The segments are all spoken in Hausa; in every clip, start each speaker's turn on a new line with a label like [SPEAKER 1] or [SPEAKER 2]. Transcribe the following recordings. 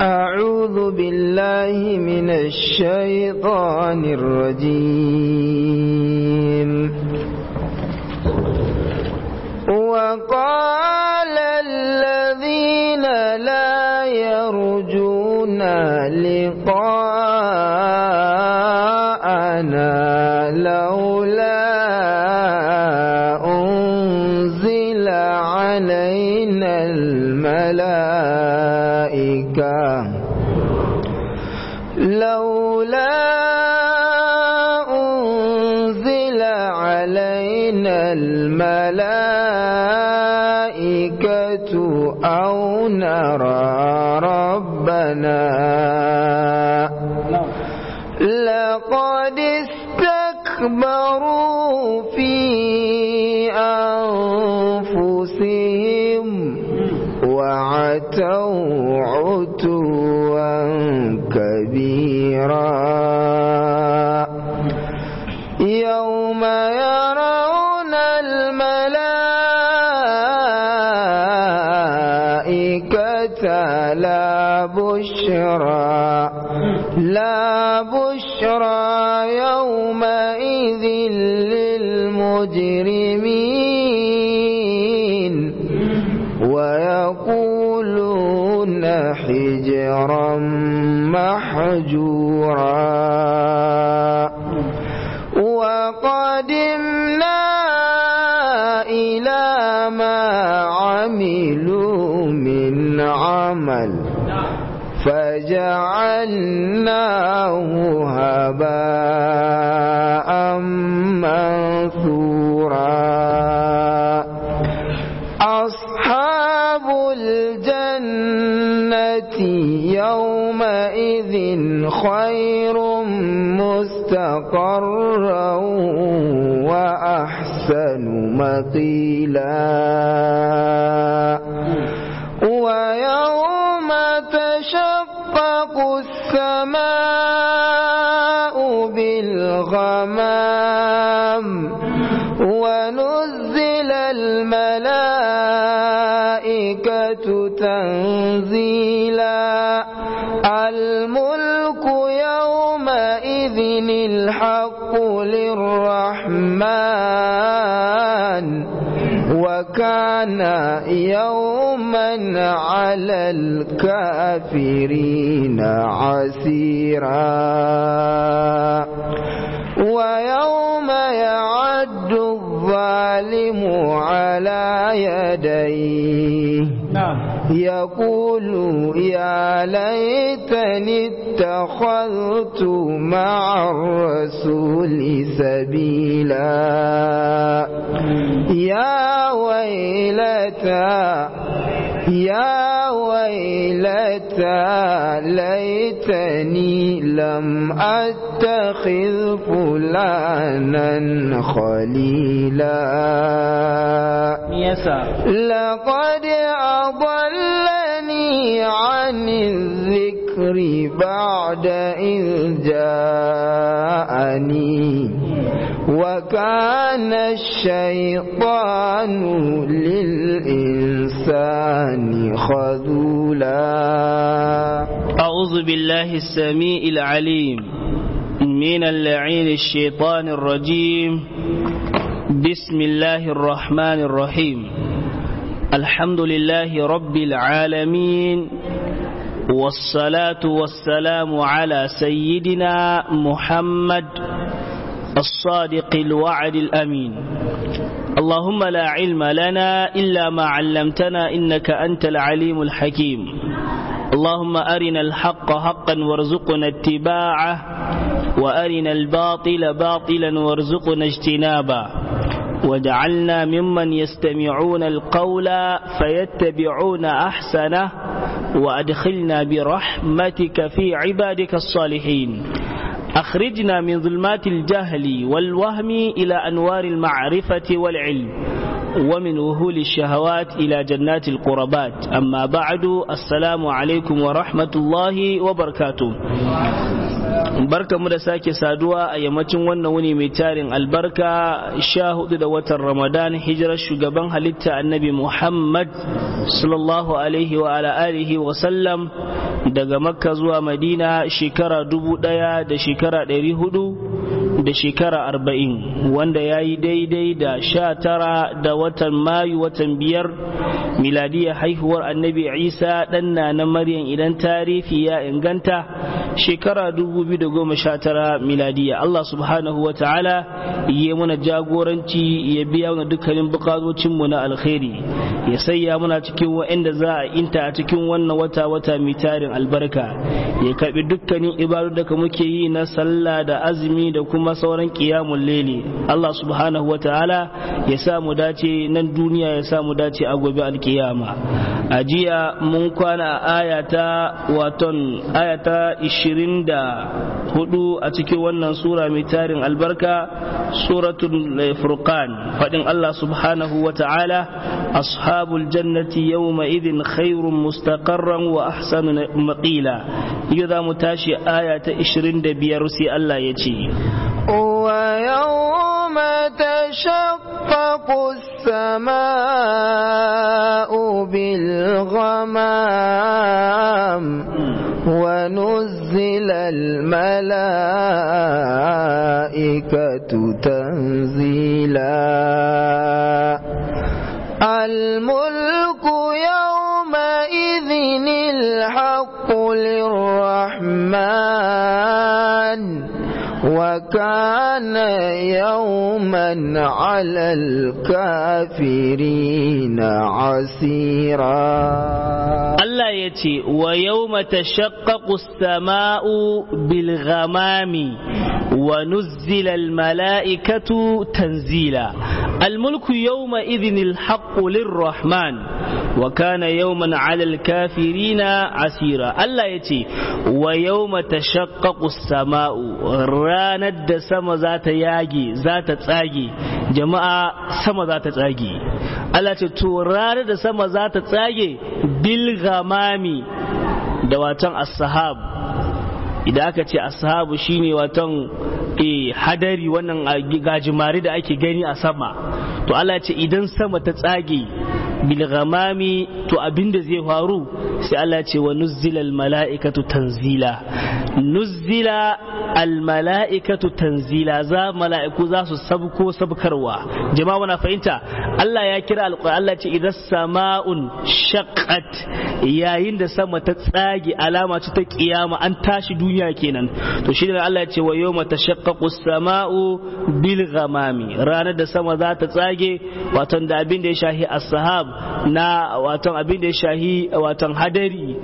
[SPEAKER 1] أعوذ بالله من الشيطان الرجيم وقال الذين لا يرجون لقاءنا لولا أنزل علينا الملائكة لولا أنزل علينا الملائكة أو نرى ربنا لقد استكبروا في أنفسهم وعتوا عتوا كبيرا يوم يرون الملائكة لا بشرى لا بشرى يومئذ للمجرمين ويقولون حجرا محجورا وقدمنا إلى ما عملوا من عمل فجعلناه هباء منثورا أصحاب الجنة يومئذ خير مستقرا وأحسن مقيلا ويوم تشقق السماء بالغمام ونزل الملائكة تنزيلا الملك يومئذ الحق للرحمن وكان يوما على الكافرين عسيرا ويوم يعد الظالم على يديه يقول يا ليتني اتخذت مع الرسول سبيلا يا ويلتى يا ويلتى ليتني لم أتخذ فلانا خليلا لقد أضلني عن الذكر بعد إذ جاءني وكان الشيطان للإنسان خذولا
[SPEAKER 2] أعوذ بالله السميع العليم من اللعين الشيطان الرجيم بسم الله الرحمن الرحيم الحمد لله رب العالمين والصلاة والسلام على سيدنا محمد الصادق الوعد الأمين اللهم لا علم لنا إلا ما علمتنا إنك أنت العليم الحكيم اللهم أرنا الحق حقا وارزقنا اتباعه وأرنا الباطل باطلا وارزقنا اجتنابه وجعلنا ممن يستمعون القول فيتبعون أحسنه وأدخلنا برحمتك في عبادك الصالحين أخرجنا من ظلمات الجهل والوهم إلى أنوار المعرفة والعلم ومن وهول الشهوات إلى جنات القربات أما بعد السلام عليكم ورحمة الله وبركاته barka mu da sake saduwa a yammacin wannan wuni mai tarin albarka sha hudu da watan ramadan hijirar shugaban halitta annabi muhammad sallallahu alaihi wa ala alihi wa sallam daga makka zuwa madina shekara dubu daya da shekara ɗari hudu da shekara arba'in wanda ya yi daidai da sha tara da watan mayu watan biyar miladiyar haihuwar annabi isa ɗanna na maryam idan tarihi ya inganta shekara 2019 miladiya Allah subhanahu wa ta'ala ya muna jagoranci ya biya mana dukkanin bukatocinmu na alkhairi ya sayya muna cikin wa'anda za a inta a cikin wannan wata wata mai tarin albarka ya karbi dukkanin ibadu da muke yi na sallah da azumi da kuma sauran qiyamul laili Allah subhanahu wa ta'ala ya sa mu dace nan duniya ya sa mu dace a gobe alkiyama a jiya mun kwana a ayata waton ayata 24 a cikin wannan sura mai tarin albarka suratul furqan fadin Allah subhanahu wa ta'ala ashabul jannati yawma idhin khairun mustaqarran wa ahsanu maqila yau za mu tashi aya ta 25 sai Allah ya ce
[SPEAKER 1] ويوم تشقق السماء بالغمام ونزل الملائكة تنزيلا الملك يومئذ الحق للرحمن وكان يوما على الكافرين عسيرا
[SPEAKER 2] الله يتي ويوم تشقق السماء بالغمام ونزل الملائكة تنزيلا الملك يومئذ الحق للرحمن وكان يوما على الكافرين عسيرا الله يتي ويوم تشقق السماء ranar da sama za ta yage za ta tsage jama'a sama za ta tsage Allah ce to ranar da sama za ta tsage bil gamami da watan as-sahab idan aka ce ashabu shine watan eh hadari wannan gajimare da ake gani a sama to Allah ce idan sama ta tsage bil ghamami to abinda zai faru sai Allah ce wa nuzzila mala'ikatu tanzila nuzzila al mala'ikatu tanzila za mala'iku za su sabko sabkarwa jama'a wana fahimta Allah ya kira alqur'an Allah ce idan sama'un shaqqat yayin da sama ta tsage alama ce ta kiyama an tashi duniya kenan to shi ne Allah ya ce wa yawma tashaqqaqu as-sama'u bil ghamami ranar da sama za ta tsage waton da abin da ya shahi as-sahab na waton abin da ya shahi waton hadari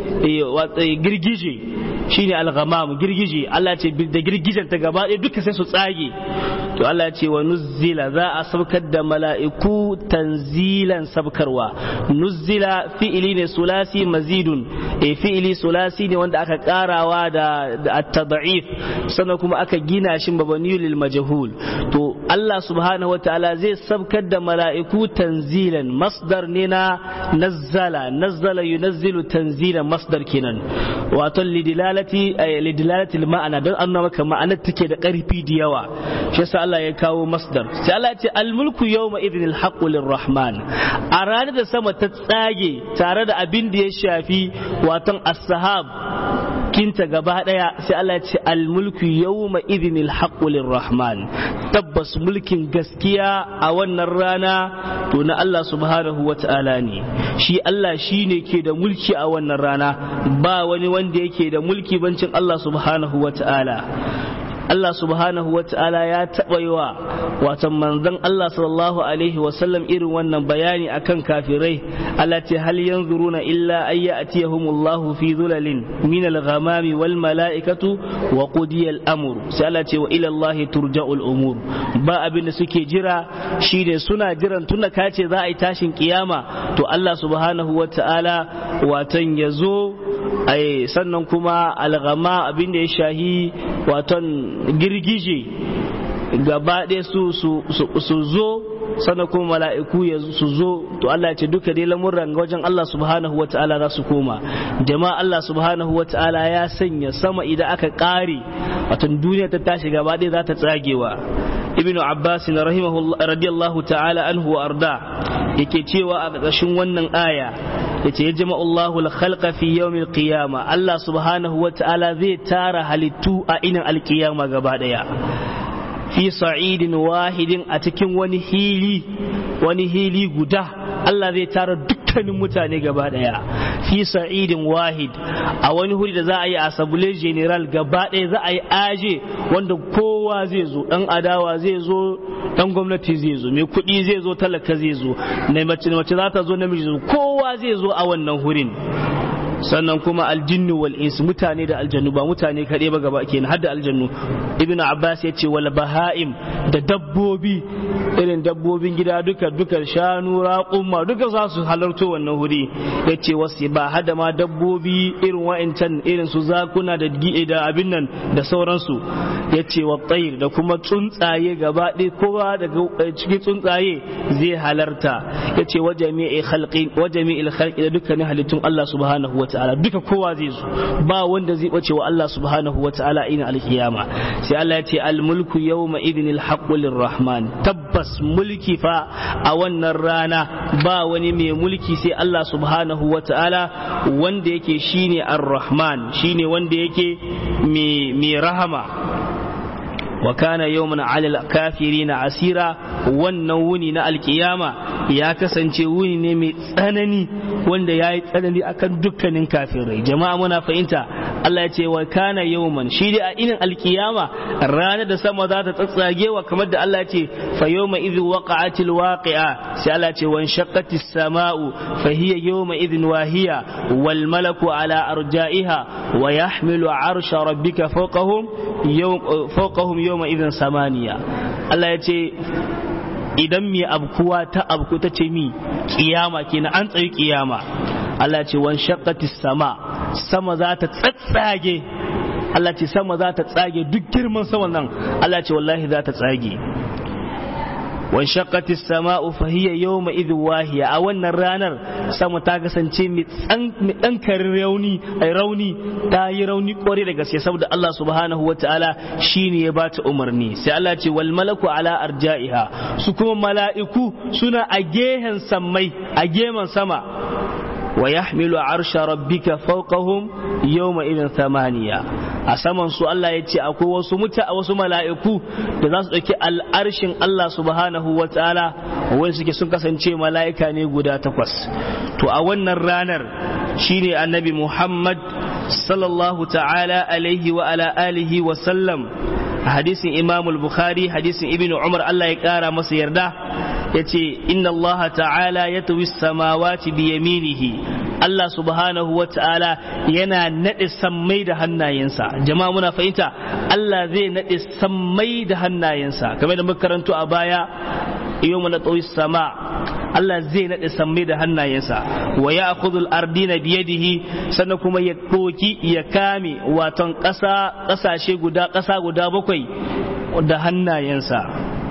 [SPEAKER 2] girgije shine al-ghamam girgije Allah ce da girgijen ta gaba ɗaya duka sai su tsage to Allah ya ce wa nuzzila za a saukar da mala'iku tanzilan sabkarwa nuzzila fi'ili ne sulasi mazidun e fi'ili sulasi ne wanda aka karawa da at-tad'if sannan kuma aka gina shi mabani lil majhul to Allah subhanahu wataala zai sabkar da mala'iku tanzilan masdar ne na nazzala nazzala yunazzilu tanzilan masdar kenan wato lidilalati lidilalati ma'ana don an maka ma'anar take da karfi da yawa shi yasa Allah ya kawo masdar sai Allah ya ce al-mulku yawma idhin al-haqqu lirrahman a ranar da sama ta tsage tare da abin da ya shafi waton as-sahab kinta gaba daya sai Allah ya ce al-mulku yawma idhin al-haqqu lirrahman tabbas mulkin gaskiya a wannan rana to na Allah subhanahu wata'ala ne shi Allah shine ke da mulki a wannan rana ba wani wanda yake da mulki bancin Allah subhanahu wata'ala Allah subhanahu wa ta'ala ya taɓa yi wa watan manzon Allah sallallahu alaihi wasallam irin wannan bayani akan kafirai Allah ce hal yanzuruna illa ay ya'tiyahumullahu fi dhulalin min al-ghamami wal mala'ikatu wa qudiya al-amr sai Allah ce wa ila Allah turja'ul umur ba abin da suke jira shine suna jiran tunda ka ce za a yi tashin kiyama to Allah subhanahu wa ta'ala watan yazo ai sannan kuma alghama abin da ya shahi watan girgije gaba ɗaya su su zo sannan kuma mala'iku ya su zo to Allah ya ce duka dai lamurran ga wajen Allah subhanahu wa ta'ala za su koma jama'a Allah subhanahu wa ta'ala ya sanya sama idan aka kare wato duniya ta tashi gaba ɗaya za ta tsagewa ibnu abbas radiyallahu ta'ala anhu wa arda yake cewa a ƙarƙashin wannan aya yace ya jama Allahu al-khalqa fi yawmil qiyama Allah subhanahu wa ta'ala zai tara halittu a inin alkiyama gaba daya fi sa'idin wahidin a cikin wani hili wani hili guda Allah zai tara dukkanin mutane gaba daya fi sa'idin wahid a wani huri da za a yi asambule general gaba daya za a yi aje wanda kowa zai zo dan adawa zai zo dan gwamnati zai zo mai kuɗi zai zo talaka zai zo na mace mace za ta zo namiji zo kowa zai zo a wannan hurin sannan kuma aljinnu wal ins mutane da aljannu ba mutane kaɗai ba gaba kenan har da aljannu ibnu abbas ya ce wal baha'im da dabbobi irin dabbobin gida duka duka shanu raƙumma duka za su halarto wannan wuri ya ce wasu ba hada ma dabbobi irin wa'incan irin su zakuna da da abin nan da sauransu ya ce wa tsayir da kuma tsuntsaye gaba ɗaya kowa daga cikin tsuntsaye zai halarta ya ce wa jami'i khalqi wa jami'il khalqi da dukkanin halittun Allah subhanahu wa ta'ala duka kowa zai zo ba wanda zai bace wa Allah subhanahu wa ta'ala ina alkiyama sai Allah ya ce almulku yawma idinil haqqu lirrahman tabbas mulki fa a wannan rana ba wani mai mulki sai Allah subhanahu wa ta'ala wanda yake shine ar-rahman shine wanda yake mai rahama wa kana yawman alal kafirina asira wannan wuni na alkiyama ya kasance wuni ne mai tsanani wanda ya yi tsanani akan dukkanin kafirai jama'a muna fahimta Allah ya ce wa kana yawman shi dai a inin alkiyama ranar da sama za ta tsatsagewa kamar da Allah ya ce fa yawma idh waqa'atil waqi'a sai Allah ya ce wan shaqqatis sama'u fa hiya yawma idhin wahiya wal malaku ala arja'iha wa yahmilu arsha rabbika fawqahum yawm fawqahum yawma idhin samaniya Allah ya ce idan mai abkuwa ta abku ta ce mi kiyama kenan an tsayi kiyama Allah ce wan shaqqatis sama sama za ta tsatsage Allah ce sama za ta tsage duk girman saman nan Allah ce wallahi za ta tsage wan shaqqatis sama'u fa hiya yawma idh wahiya a wannan ranar sama ta kasance mai dan karin rauni ai rauni ta yi rauni kore da gaske saboda Allah subhanahu wataala shine ya bata umarni sai Allah ce wal malaku ala arja'iha su kuma mala'iku suna a gehen sammai a geman sama wa yahmilu arsha rabbika fawqahum yawma idhin thamaniya a saman su Allah ya ce akwai wasu muta wasu mala'iku da za su ɗauki al'arshin Allah subhanahu wa ta'ala wani suke sun kasance mala'ika ne guda takwas to a wannan ranar shine annabi Muhammad sallallahu ta'ala alaihi wa ala alihi wa sallam a hadisin Imam al-Bukhari hadisin Ibn Umar Allah ya kara masa yarda yace inna Allah ta'ala yatwi samawati bi yaminihi Allah subhanahu wa ta'ala yana naɗe sammai da hannayensa jama'a muna fahimta Allah zai naɗe sammai da hannayensa kamar da muka karanto a baya yau mana tsawi sama Allah zai naɗe sammai da hannayensa wa ya akudul ardina biyadihi sannan kuma ya ɗoki ya kame waton ƙasa ƙasashe guda ƙasa guda bakwai da hannayensa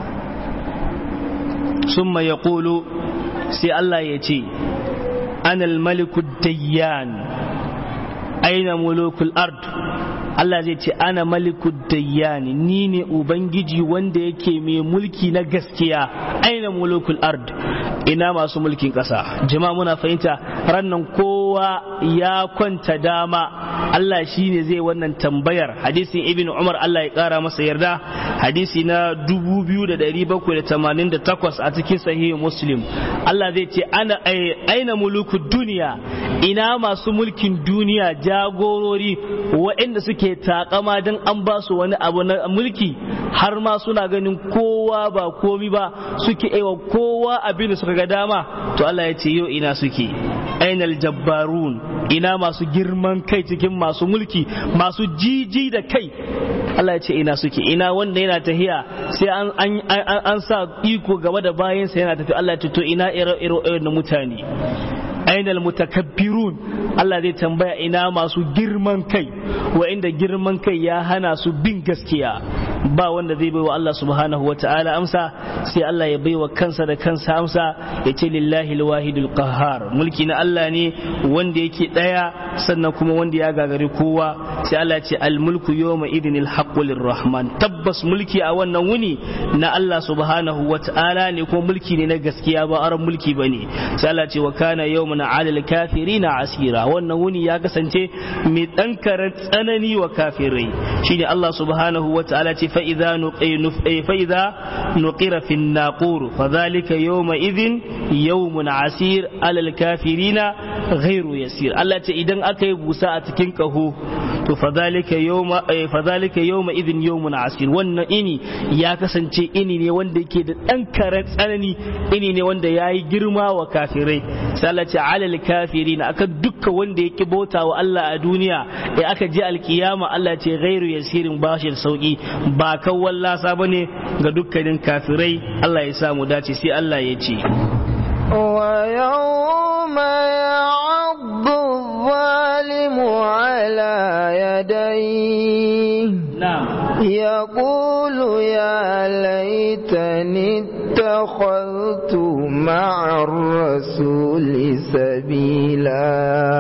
[SPEAKER 2] summa ya sai Allah ya ce أنا الملك الديان أين ملوك الأرض Allah zai ce ana maliku dayyani ni ne ubangiji wanda yake mai mulki na gaskiya aina mulukul ard ina masu mulkin ƙasa jama'a muna fahimta rannan kowa ya kwanta dama Allah shi ne zai wannan tambayar hadisin ibn Umar Allah ya ƙara masa yarda hadisi na 2788 a cikin sahihi muslim Allah zai ce ana aina mulukud duniya ina masu mulkin duniya jagorori waɗanda suke takama don an ba su wani abu na mulki har ma suna ganin kowa ba komi ba suke aiwa kowa abin da suka ga dama to Allah ya ce yau ina suke ainal jabbarun ina masu girman kai cikin masu mulki masu jiji da kai Allah ya ce ina suke ina wanda yana tahiya sai an an an sa iko gaba da bayansa yana tafi Allah ya ce to ina ire-ire na mutane ainal mutakabbirun Allah zai tambaya ina masu girman kai wa'inda girman kai ya hana su bin gaskiya ba wanda zai baiwa Allah subhanahu wa ta'ala amsa sai Allah ya baiwa kansa da kansa amsa ya ce lillahi alwahidul qahhar mulki na Allah ne wanda yake daya sannan kuma wanda ya gagari kowa sai Allah ya ce al mulku yawma idinil haqqu lirrahman tabbas mulki a wannan wuni na Allah subhanahu wa ta'ala ne kuma mulki ne na gaskiya ba aran mulki bane sai Allah ya ce wa kana yawmun 'alal kafirina asira wannan wuni ya kasance mai dan karan tsanani wa kafirai shine Allah subhanahu wa ta'ala ce fa idza fa idza nuqira fi an-naqur fa dhalika yawma idhin yawmun asir 'alal kafirina ghairu yasir Allah ce idan aka yi busa a cikin kaho to fadhalika yawma fadhalika yawma idhin yawmun asir wannan ini ya kasance ini ne wanda yake da dan karen tsanani ini ne wanda yayi girma wa kafirai sai Allah ce alal kafirin akan dukkan wanda yake bauta wa Allah a duniya ya aka je alkiyama Allah ce ghairu yasirin bashi da sauki ba kan wallasa bane ga dukkanin kafirai Allah ya samu dace sai Allah ya ce
[SPEAKER 1] ويوم يعض الظالم على يديه
[SPEAKER 2] نعم
[SPEAKER 1] يقول يا ليتني اتخذت مع الرسول سبيلا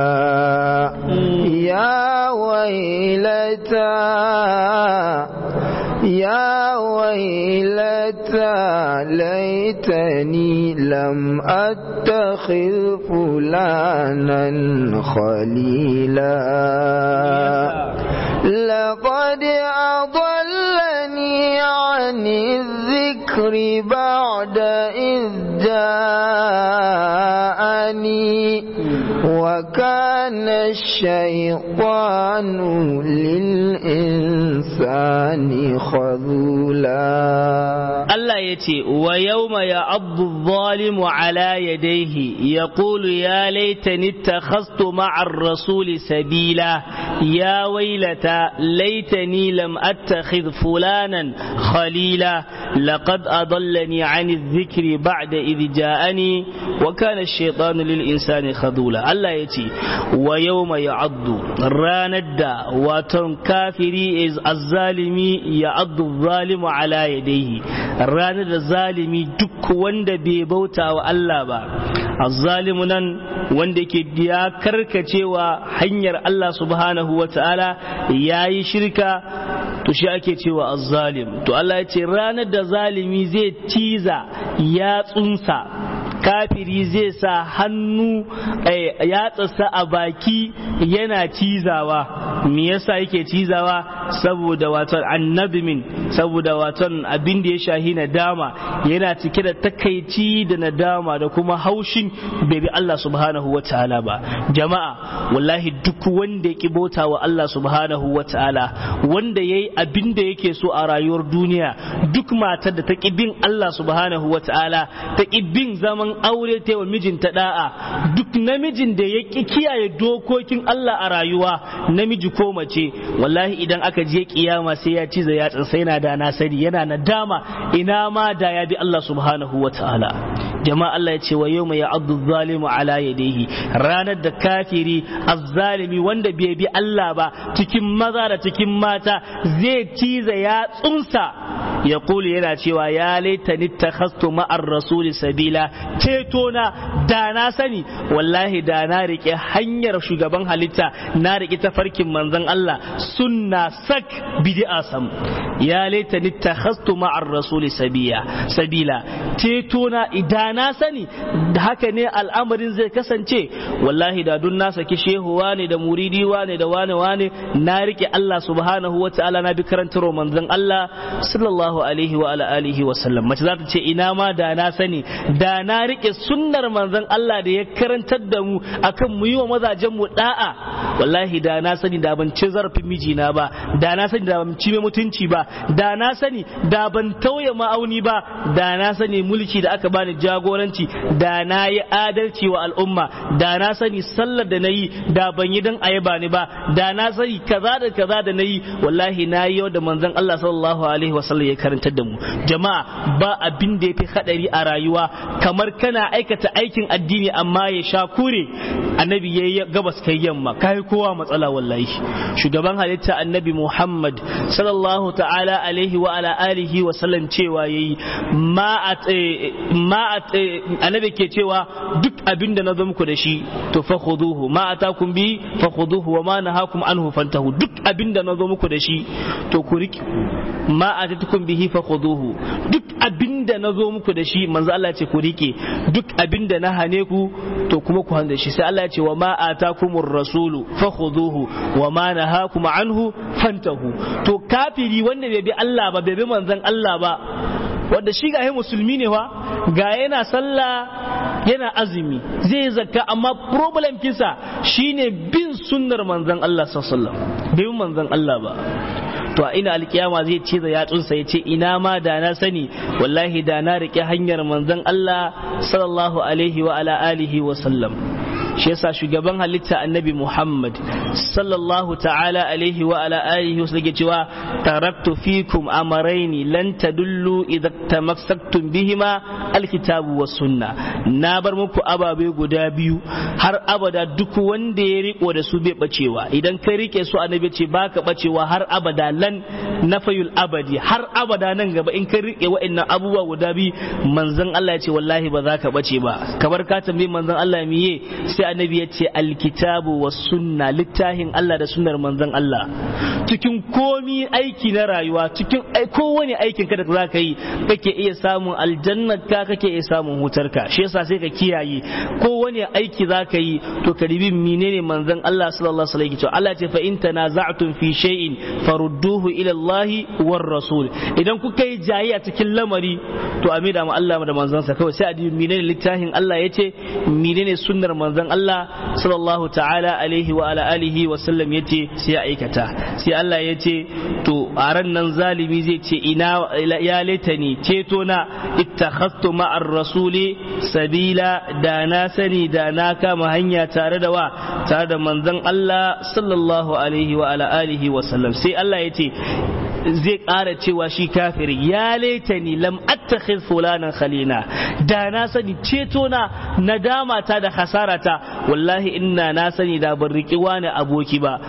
[SPEAKER 1] يا ويلتى يا ويلتى ليتني لم أتخذ فلانا خليلا لقد أضلني عن الذكر بعد إذ جاءني وكان الشيطان للإنسان خذولا
[SPEAKER 2] Allah ya ce wa yawma ya abdu zalimu ala yadayhi ya qulu ya laitani takhastu ma'ar rasuli sabila ya wailata laitani lam attakhidh fulanan khalila laqad adallani 'ani adh-dhikri ba'da idh ja'ani wa kana ash-shaytanu lil insani khadula Allah ya ce wa yawma ya'addu ranar da waton kafiri is azzalimi ya'addu zalimu ala yadayhi ranar da zalimi duk wanda bai bauta wa Allah ba azzalimu nan wanda ke ya karkacewa hanyar Allah subhanahu wa ta'ala ya yi shirka to shi ake cewa azzalim to Allah ya ce ranar da zalimi zai ciza ya tsunsa kafiri zai sa hannu yatsarsa a baki yana cizawa me yasa yake cizawa saboda waton annabimin saboda waton abin da ya shahi nadama yana cike da takaici da nadama da kuma haushin bai bi Allah subhanahu wa ta'ala ba jama'a wallahi duk wanda ya bauta wa Allah subhanahu wa ta'ala wanda yayi abin da yake so a rayuwar duniya duk matar da ta ki bin Allah subhanahu wa ta'ala ta ki bin zaman aure ta wa mijinta da'a duk namijin da ya ki kiyaye dokokin Allah a rayuwa namiji ko mace wallahi idan aka je kiyama sai ya ci ya sai na da na sani yana nadama ina ma da ya bi Allah subhanahu wa ta'ala jama'a Allah ya ce wa yau mai ya'addu zalimu ala yadayhi ranar da kafiri azzalimi wanda bai bi Allah ba cikin maza da cikin mata zai ciza ya tsunsa ya kuli yana cewa ya laitani takhastu ma'ar rasuli sabila ceto na da na sani wallahi da na rike hanyar shugaban halitta na rike tafarkin manzon Allah sunna sak bid'a sam ya laitani takhastu ma'ar rasuli sabila sabila ceto na idan na sani da haka ne al'amarin zai kasance wallahi da dun na saki shehu wane da muridi wane da wane wane na rike Allah subhanahu wa ta'ala na bi karantar manzon Allah sallallahu alaihi wa ala alihi wa sallam mace za ta ce ina ma da na sani da na rike sunnar manzon Allah da ya karantar da mu akan mu yi wa mazajen mu da'a wallahi da na sani da ban ci zarafin mijina ba da na sani da ban ci mai mutunci ba da na sani da ban tauye ma'auni ba da na sani mulki da aka bani jagoranci da na yi adalci wa al'umma da na sani sallar da na yi da ban yi don ayaba ni ba da na sani kaza da kaza da na yi wallahi na yi yau da manzon Allah sallallahu alaihi wasallam ya karantar da mu jama'a ba abin da ya fi hadari a rayuwa kamar kana aikata aikin addini amma ya sha kure annabi ya yi gabas kai yamma kai kowa matsala wallahi shugaban halitta annabi Muhammad sallallahu ta'ala alaihi wa ala alihi wa sallam cewa yayi ma ma annabi ke cewa duk abinda na zo muku da shi to fa khuduhu ma atakum bi fa khuduhu wa ma nahakum anhu fantahu duk abinda na zo muku da shi to ku riki ma atatukum bihi fa khuduhu duk abinda na zo muku da shi manzo Allah ce ku rike duk abinda na hane ku to kuma ku handa shi sai Allah ya ce wa ma atakumur rasulu fa khuduhu wa ma nahakum anhu fantahu to kafiri wanda bai bi Allah ba bai bi manzon Allah ba wanda shi ga musulmi ne fa ga yana sallah yana azumi zai zakka amma problem kisa shine bin sunnar manzon Allah sallallahu alaihi wasallam bai manzon Allah ba to a ina alkiyama zai ce da yatsunsa ya ce ina ma da na sani wallahi da na rike hanyar manzon Allah sallallahu alaihi wa ala alihi wa sallam shi yasa shugaban halitta annabi Muhammad sallallahu ta'ala alaihi wa ala alihi wa sallam cewa taraktu fikum amaraini lan tadullu idza tamassaktum bihima alkitabu was sunna na bar muku ababe guda biyu har abada duk wanda ya riko da su bai bacewa idan kai rike su annabi ce baka bacewa har abada lan nafayul abadi har abada nan gaba in kai rike wa'annan abubuwa guda biyu manzon Allah ya ce wallahi ba za ka bace ba kamar ka tambayi manzon Allah miye sai annabi ya ce alkitabu was sunna littafin Allah da sunnar manzon Allah cikin komi aiki na rayuwa cikin kowane aikin ka da za ka yi kake iya samun aljannar ka kake iya samun hutar ka shi yasa sai ka kiyaye kowane aiki za ka yi to ka ribi menene manzon Allah sallallahu alaihi wasallam Allah ce fa in tanaza'tum fi shay'in farudduhu ila Allah war rasul idan kuka yi jayayya cikin lamari to a da mu Allah da manzon sa kawai sai a dibi menene littafin Allah yace menene sunnar manzon Allah sallallahu ta'ala alaihi wa ala alihi wa sallam yace sai ya aikata sai Allah yace to a ran nan zalimi zai ce ina ya laitani ceto na ittakhadtu ma'ar rasuli sabila da na sani da na kama hanya tare da wa tare da manzon Allah sallallahu alaihi wa ala alihi wa sallam sai Allah yace zai ƙara cewa shi kafiri ya laitani lam attakhidh fulanan khalina da na sani ceto na nadama ta da hasara ta wallahi inna na sani da ban riki wani aboki ba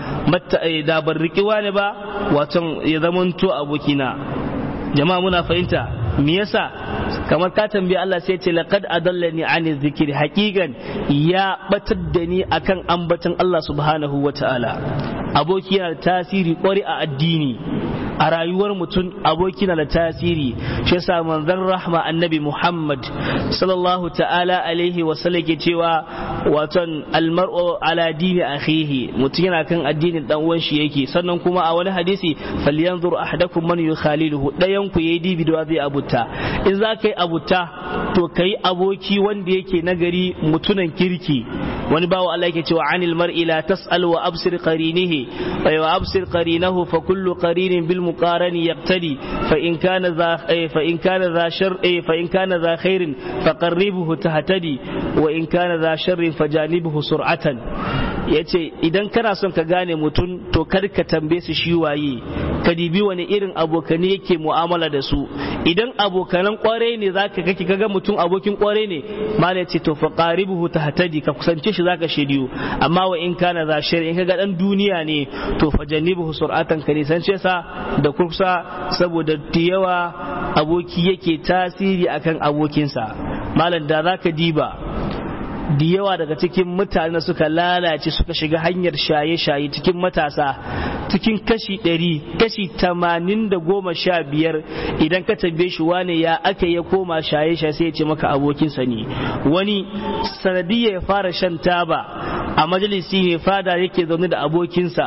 [SPEAKER 2] da ban riki wani ba wato ya zamanto abokina jama'a muna fahimta me yasa kamar ka tambayi Allah sai ce laqad adallani ani zikri haqiqan ya batar da ni akan ambaton Allah subhanahu wataala aboki yana da tasiri kwari a addini a rayuwar mutum aboki na da tasiri shi yasa manzon rahma annabi Muhammad sallallahu ta'ala alaihi wa sallam ke cewa waton almar'u ala dini akhihi mutum yana kan addinin dan uwan shi yake sannan kuma a wani hadisi falyanzur ahadakum man yukhaliluhu dayan ku yayi dibi da zai abuta in za ka yi abuta to kai aboki wanda yake nagari mutunan kirki wani bawa Allah yake cewa anil mar'i la tas'al wa absir qarinihi wa absir qarinahu fa kullu qarinin bil muqarani yaqtadi fa in kana za fa in kana za shar fa in kana za khairin fa qarribuhu tahtadi wa in kana za sharrin fajanibuhu sur'atan yace idan kana son ka gane mutum to kar ka tambaye su shi waye ka dibi wani irin abokane yake mu'amala da su idan abokanan kwarai ne zaka kake kaga mutum abokin kwarai ne mala yace to fa qaribuhu tahtadi ka kusance shi zaka shediyo amma wa in kana za shar in kaga dan duniya ne to fajanibuhu sur'atan ka nisance sa da kursa saboda yawa aboki yake tasiri akan abokinsa malam da zaka diba da yawa daga cikin mutane suka lalace suka shiga hanyar shaye-shaye cikin matasa cikin kashi ɗari kashi tamanin da goma sha biyar idan ka tambaye shi wane ya aka ya koma shaye-shaye sai ya ce maka abokinsa ne wani sanadiyya ya fara shan taba a majalisi ne fada yake zaune da abokinsa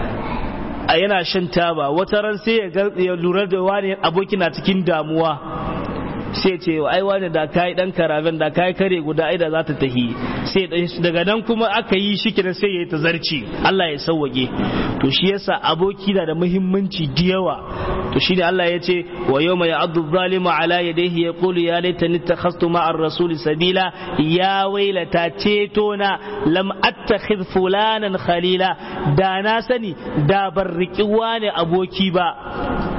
[SPEAKER 2] a yana shan taba wata ran sai ya lura da wani aboki na cikin damuwa sai ce ai wani da kai dan karaben da kai kare guda ai da za ta tahi sai daga nan kuma aka yi shi kenan sai yayi tazarci Allah ya sauwage to shi yasa aboki na da muhimmanci da yawa to shine Allah ya ce wa yawma ya'addu zalimu ala yadayhi yaqulu ya laitani takhastu ma'ar rasuli sabila ya wailata ceto na lam attakhidh fulanan khalila da na sani da ban riki wani aboki ba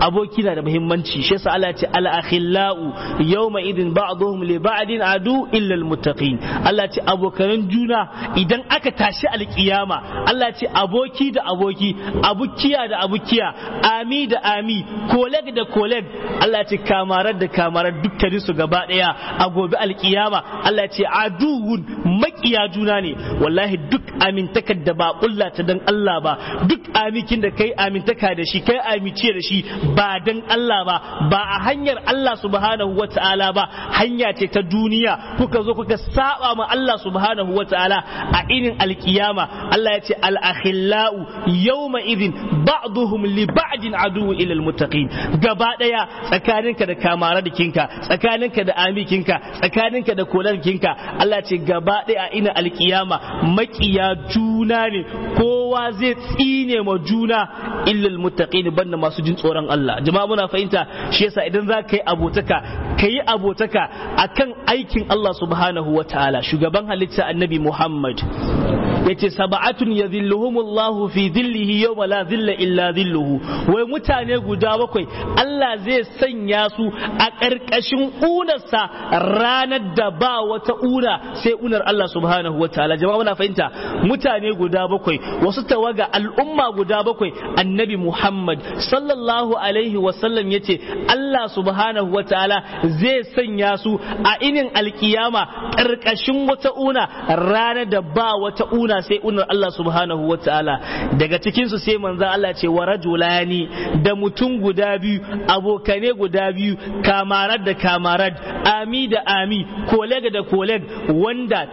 [SPEAKER 2] aboki na da muhimmanci shi yasa Allah ya ce al akhillau yawma idin ba'dhum li ba'din adu illa al muttaqin Allah ya ce abokan juna idan aka tashi alkiyama Allah ya ce aboki da aboki abukiya da abukiya ami da ami koleg da koleg Allah ya ce kamarar da kamarar dukkanin su gaba daya a gobe alkiyama Allah ya ce aduwun makiya juna ne wallahi duk amintakar da ba kulla ta dan Allah ba duk amikin da kai amintaka da shi kai amice da shi ba dan Allah ba ba a hanyar Allah subhanahu wata'ala ba hanya ce ta duniya kuka zo kuka saba ma Allah subhanahu wata'ala a irin alkiyama Allah ya ce al-akhillau yawma idin ba'duhum li ba'din adu ila al-muttaqin gaba daya tsakaninka da kamara da kinka tsakaninka da amikinka tsakaninka da kolarkinka Allah ce gaba daya ina alkiyama makiya juna ne kowa zai tsine ma juna illal muttaqin banda masu jin tsoron Allah jama'a muna fahimta shi yasa idan za ka yi abotaka ka yi abotaka akan aikin Allah subhanahu wa ta'ala shugaban halitta annabi Muhammad yace sab'atun yadhilluhumullahu fi dhillihi yawma la dhilla illa dhilluhu wai mutane guda bakwai Allah zai sanya su a ƙarƙashin unarsa ranar da ba wata una sai unar Allah subhanahu wa ta'ala jama'a muna fahimta mutane guda bakwai wasu tawaga al'umma guda bakwai annabi Muhammad sallallahu alaihi wa sallam yace Allah subhanahu wa ta'ala zai sanya su a inin alkiyama ƙarƙashin wata una ranar da ba wata una sai unar Allah subhanahu wa ta'ala daga cikin su sai manzo Allah ce wa rajulani da mutum guda biyu abokane guda biyu kamarar da kamarar ami da ami koleg da koleg wanda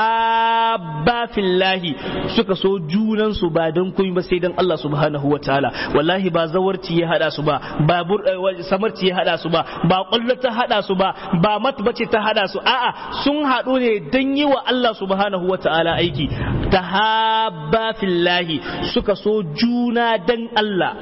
[SPEAKER 2] tahabba fillahi suka so junan su ba don komai ba sai dan Allah subhanahu wa ta'ala wallahi ba zawarci ya hada su ba ba samarci ya hada su ba ba kwallo ta hada su ba ba matbace ta hada su a'a sun haɗu ne dan yi wa Allah subhanahu wa ta'ala aiki tahabba fillahi suka so juna dan Allah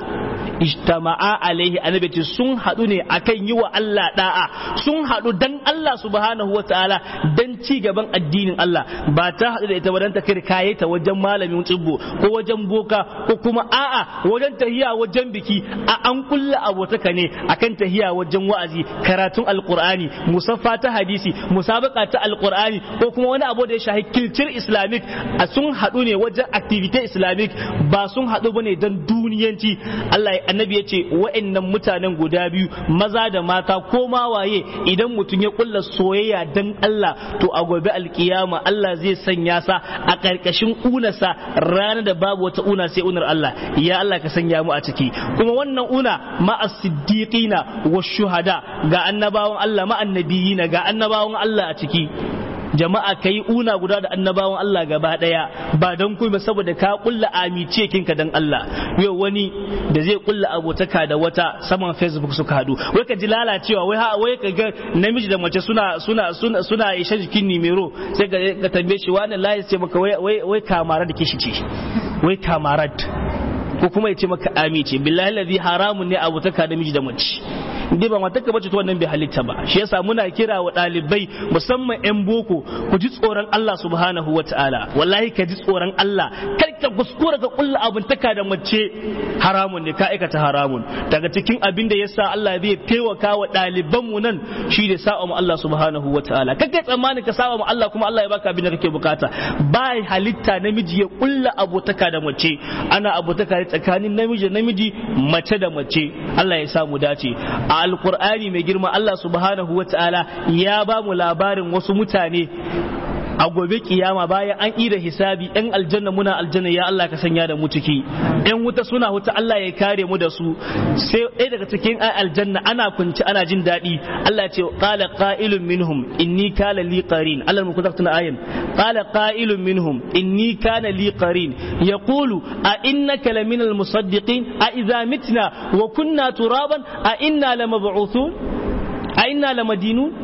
[SPEAKER 2] ijtama'a alaihi annabi ce sun haɗu ne akan yi wa Allah da'a sun haɗu dan Allah subhanahu wa ta'ala dan ci gaban addinin Allah ba ta haɗu da ita ba dan ta kirkaye ta wajen malamin tsibbo ko wajen boka ko kuma a'a wajen tahiya wajen biki a an kulla abotaka ne akan tahiya wajen wa'azi karatun alqur'ani musaffa ta hadisi musabaka ta alqur'ani ko kuma wani abu da ya shahi kilcir islamic a sun haɗu ne wajen activity islamic ba sun haɗu bane dan duniyanci Allah annabi ya ce wa'annan mutanen guda biyu maza da mata ko ma waye idan mutum ya kulla soyayya dan Allah to a gobe alkiyama Allah zai sanya sa a ƙarƙashin unarsa ranar da babu wata una sai unar Allah ya Allah ka sanya mu a ciki kuma wannan una ma as-siddiqina wa shuhada ga annabawan Allah ma annabiyina ga annabawan Allah a ciki jama'a ka yi una guda da annabawan Allah gaba daya ba don kuma saboda ka kulla amice kinka dan Allah yau wani da zai kulla abotaka da wata saman facebook suka hadu wai ka ji lalacewa wai wai ka ga namiji da mace suna suna suna suna isha jikin nimero sai ka ka tambaye shi wani layi ce maka wai wai wai kamara da kishi ce wai kamarat ko kuma ya ce maka amice billahi ladhi haramun ne abotaka da miji da mace dai ba matarka bace to wannan bai halitta ba shi yasa muna kira wa ɗalibai musamman yan boko ku ji tsoron Allah subhanahu wa ta'ala wallahi ka ji tsoron Allah kar ka kuskura ka kulla abin taka da mace haramun ne ka aikata haramun daga cikin abin da yasa Allah zai taimaka wa ɗaliban mu nan shi da sa'a mu Allah subhanahu wa ta'ala kake tsammani ka sa'a mu Allah kuma Allah ya baka abin da kake bukata ba halitta namiji ya kulla abotaka da mace ana abotaka tsakanin namiji da namiji mace da mace Allah ya sa mu dace a alkur'ani mai girma Allah subhanahu wa ta'ala ya ba mu labarin wasu mutane a gobe kiyama bayan an ida hisabi yan aljanna muna aljanna ya Allah ka sanya da mu ciki yan wuta suna wuta Allah ya kare mu da su sai ɗaya daga cikin ay aljanna ana kunci ana jin daɗi Allah ce qala qa'ilun minhum inni kana li qarin Allah mu kuzafta na ayin qala qa'ilun minhum inni kana li qarin yaqulu a innaka laminal musaddiqin a idza mitna wa kunna turaban a inna lamab'uthun a inna lamadinun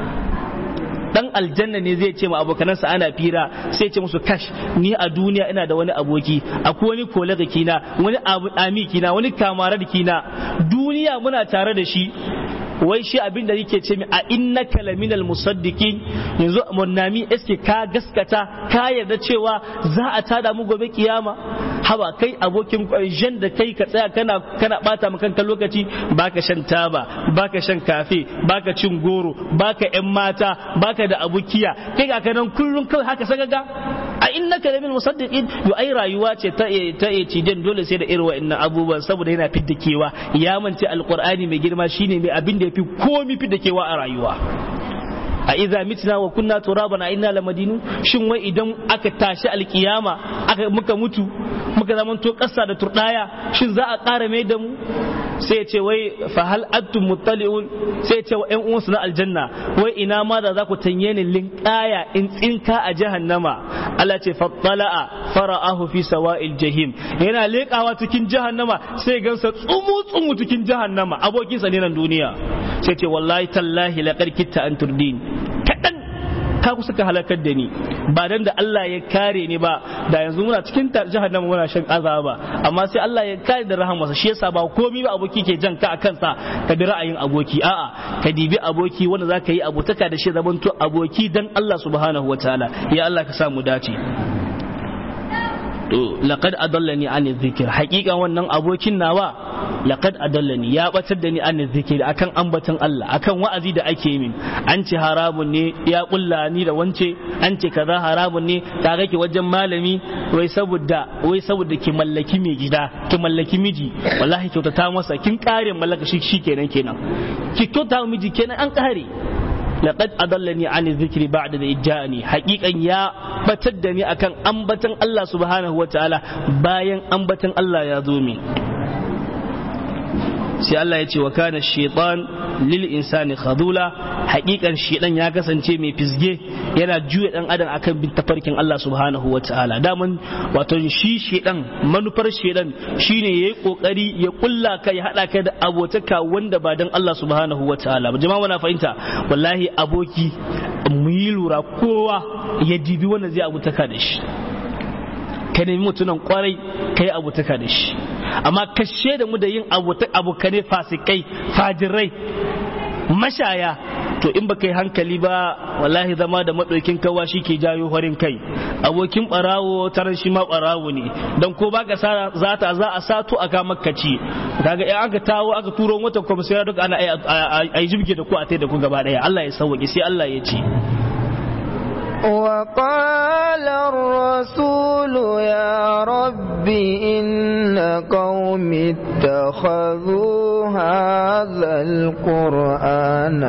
[SPEAKER 2] dan aljanna ne zai ce ma abokanansa ana fira sai ce musu kash ni a duniya ina da wani aboki akwai wani kolega kina wani ami kina wani kamara kina duniya muna tare da shi wai shi abin da yake ce mi a innaka laminal musaddiqin yanzu munnami eske ka gaskata ka yarda cewa za a tada mu gobe kiyama hawa kai abokin jan da kai ka tsaya kana kana bata maka kanka lokaci baka shan taba baka shan kafe baka cin goro baka yan mata baka da abukiya kai ga kanan kullun kawai haka sagaga a innaka lamin musaddiqin yo ai rayuwa ce ta ta cidin dole sai da irin wa'annan abubuwan saboda yana fidda kewa ya mance alqur'ani mai girma shine mai abin da yafi komi fidda kewa a rayuwa a iza mitna wa kunna turaban a inna lamadinu shin wai idan aka tashi alkiyama aka muka mutu muka zamanto kasa da turdaya shin za a ƙara mai da mu sai ce wai fa hal antum muttali'un sai ce wa ƴan uwansu na aljanna wai ina ma da za ku tanye ni linqaya in tsinka a jahannama Allah ce fattala'a fara'ahu fi sawa'il jahim yana leƙawa cikin jahannama sai gansa tsumu tsumu cikin jahannama abokinsa ne nan duniya sai ce wallahi tallahi laqad kitta an turdin kadan ka kusa ka halakar da ni ba dan da Allah ya kare ni ba da yanzu muna cikin jahannama muna shan azaba amma sai Allah ya kare da rahamarsa shi yasa ba komai ba aboki ke jan ka akan sa ka bi ra'ayin aboki a'a ka dibi aboki wanda zaka yi abotaka da shi zamanto aboki dan Allah subhanahu wataala ya Allah ka sa mu dace to laqad adallani an dhikr haqiqa wannan abokin nawa laqad adallani ya batar da ni an dhikr akan ambaton Allah akan wa'azi da ake min an ce haramun ne ya kulla ni da wance an ce kaza haramun ne ta ki wajen malami wai saboda wai saboda ki mallaki mai gida ki mallaki miji wallahi kyautata masa kin kare mallaka shi shikenan kenan ki kyauta miji kenan an kare laqad adallani an dhikri ba'da da ijani haqiqan ya batar da ni akan ambatan Allah subhanahu wataala bayan ambatan Allah ya zo min sai Allah ya ce wa kana shaitan lil insani khadula haƙiƙan shaitan ya kasance mai fisge yana juya dan adam akan bin tafarkin Allah subhanahu wa ta'ala daman wato shi shaitan manufar shaitan shine yayi kokari ya kulla ka ya hada ka da abotaka wanda ba dan Allah subhanahu wa ta'ala ba jama'a muna fahimta wallahi aboki mu yi lura kowa ya dibi wanda zai abotaka da shi ka nemi mutunan kwarai ka yi abotaka da shi amma kashe da mu da yin abokane fasikai fajirai mashaya to in baka yi hankali ba wallahi zama da maɗaukin kawa shi ke jayo farin kai abokin ɓarawo taron shi ma ɓarawo ne don ko baka za ta za a sato a ka makkaci kaga in aka tawo aka turo wata kwamisiya duka ana a yi jibge da ku a tai da ku gaba ɗaya Allah ya sauwaƙi sai Allah ya ce
[SPEAKER 1] وقال الرسول يا رب إن قوم اتخذوا هذا القرآن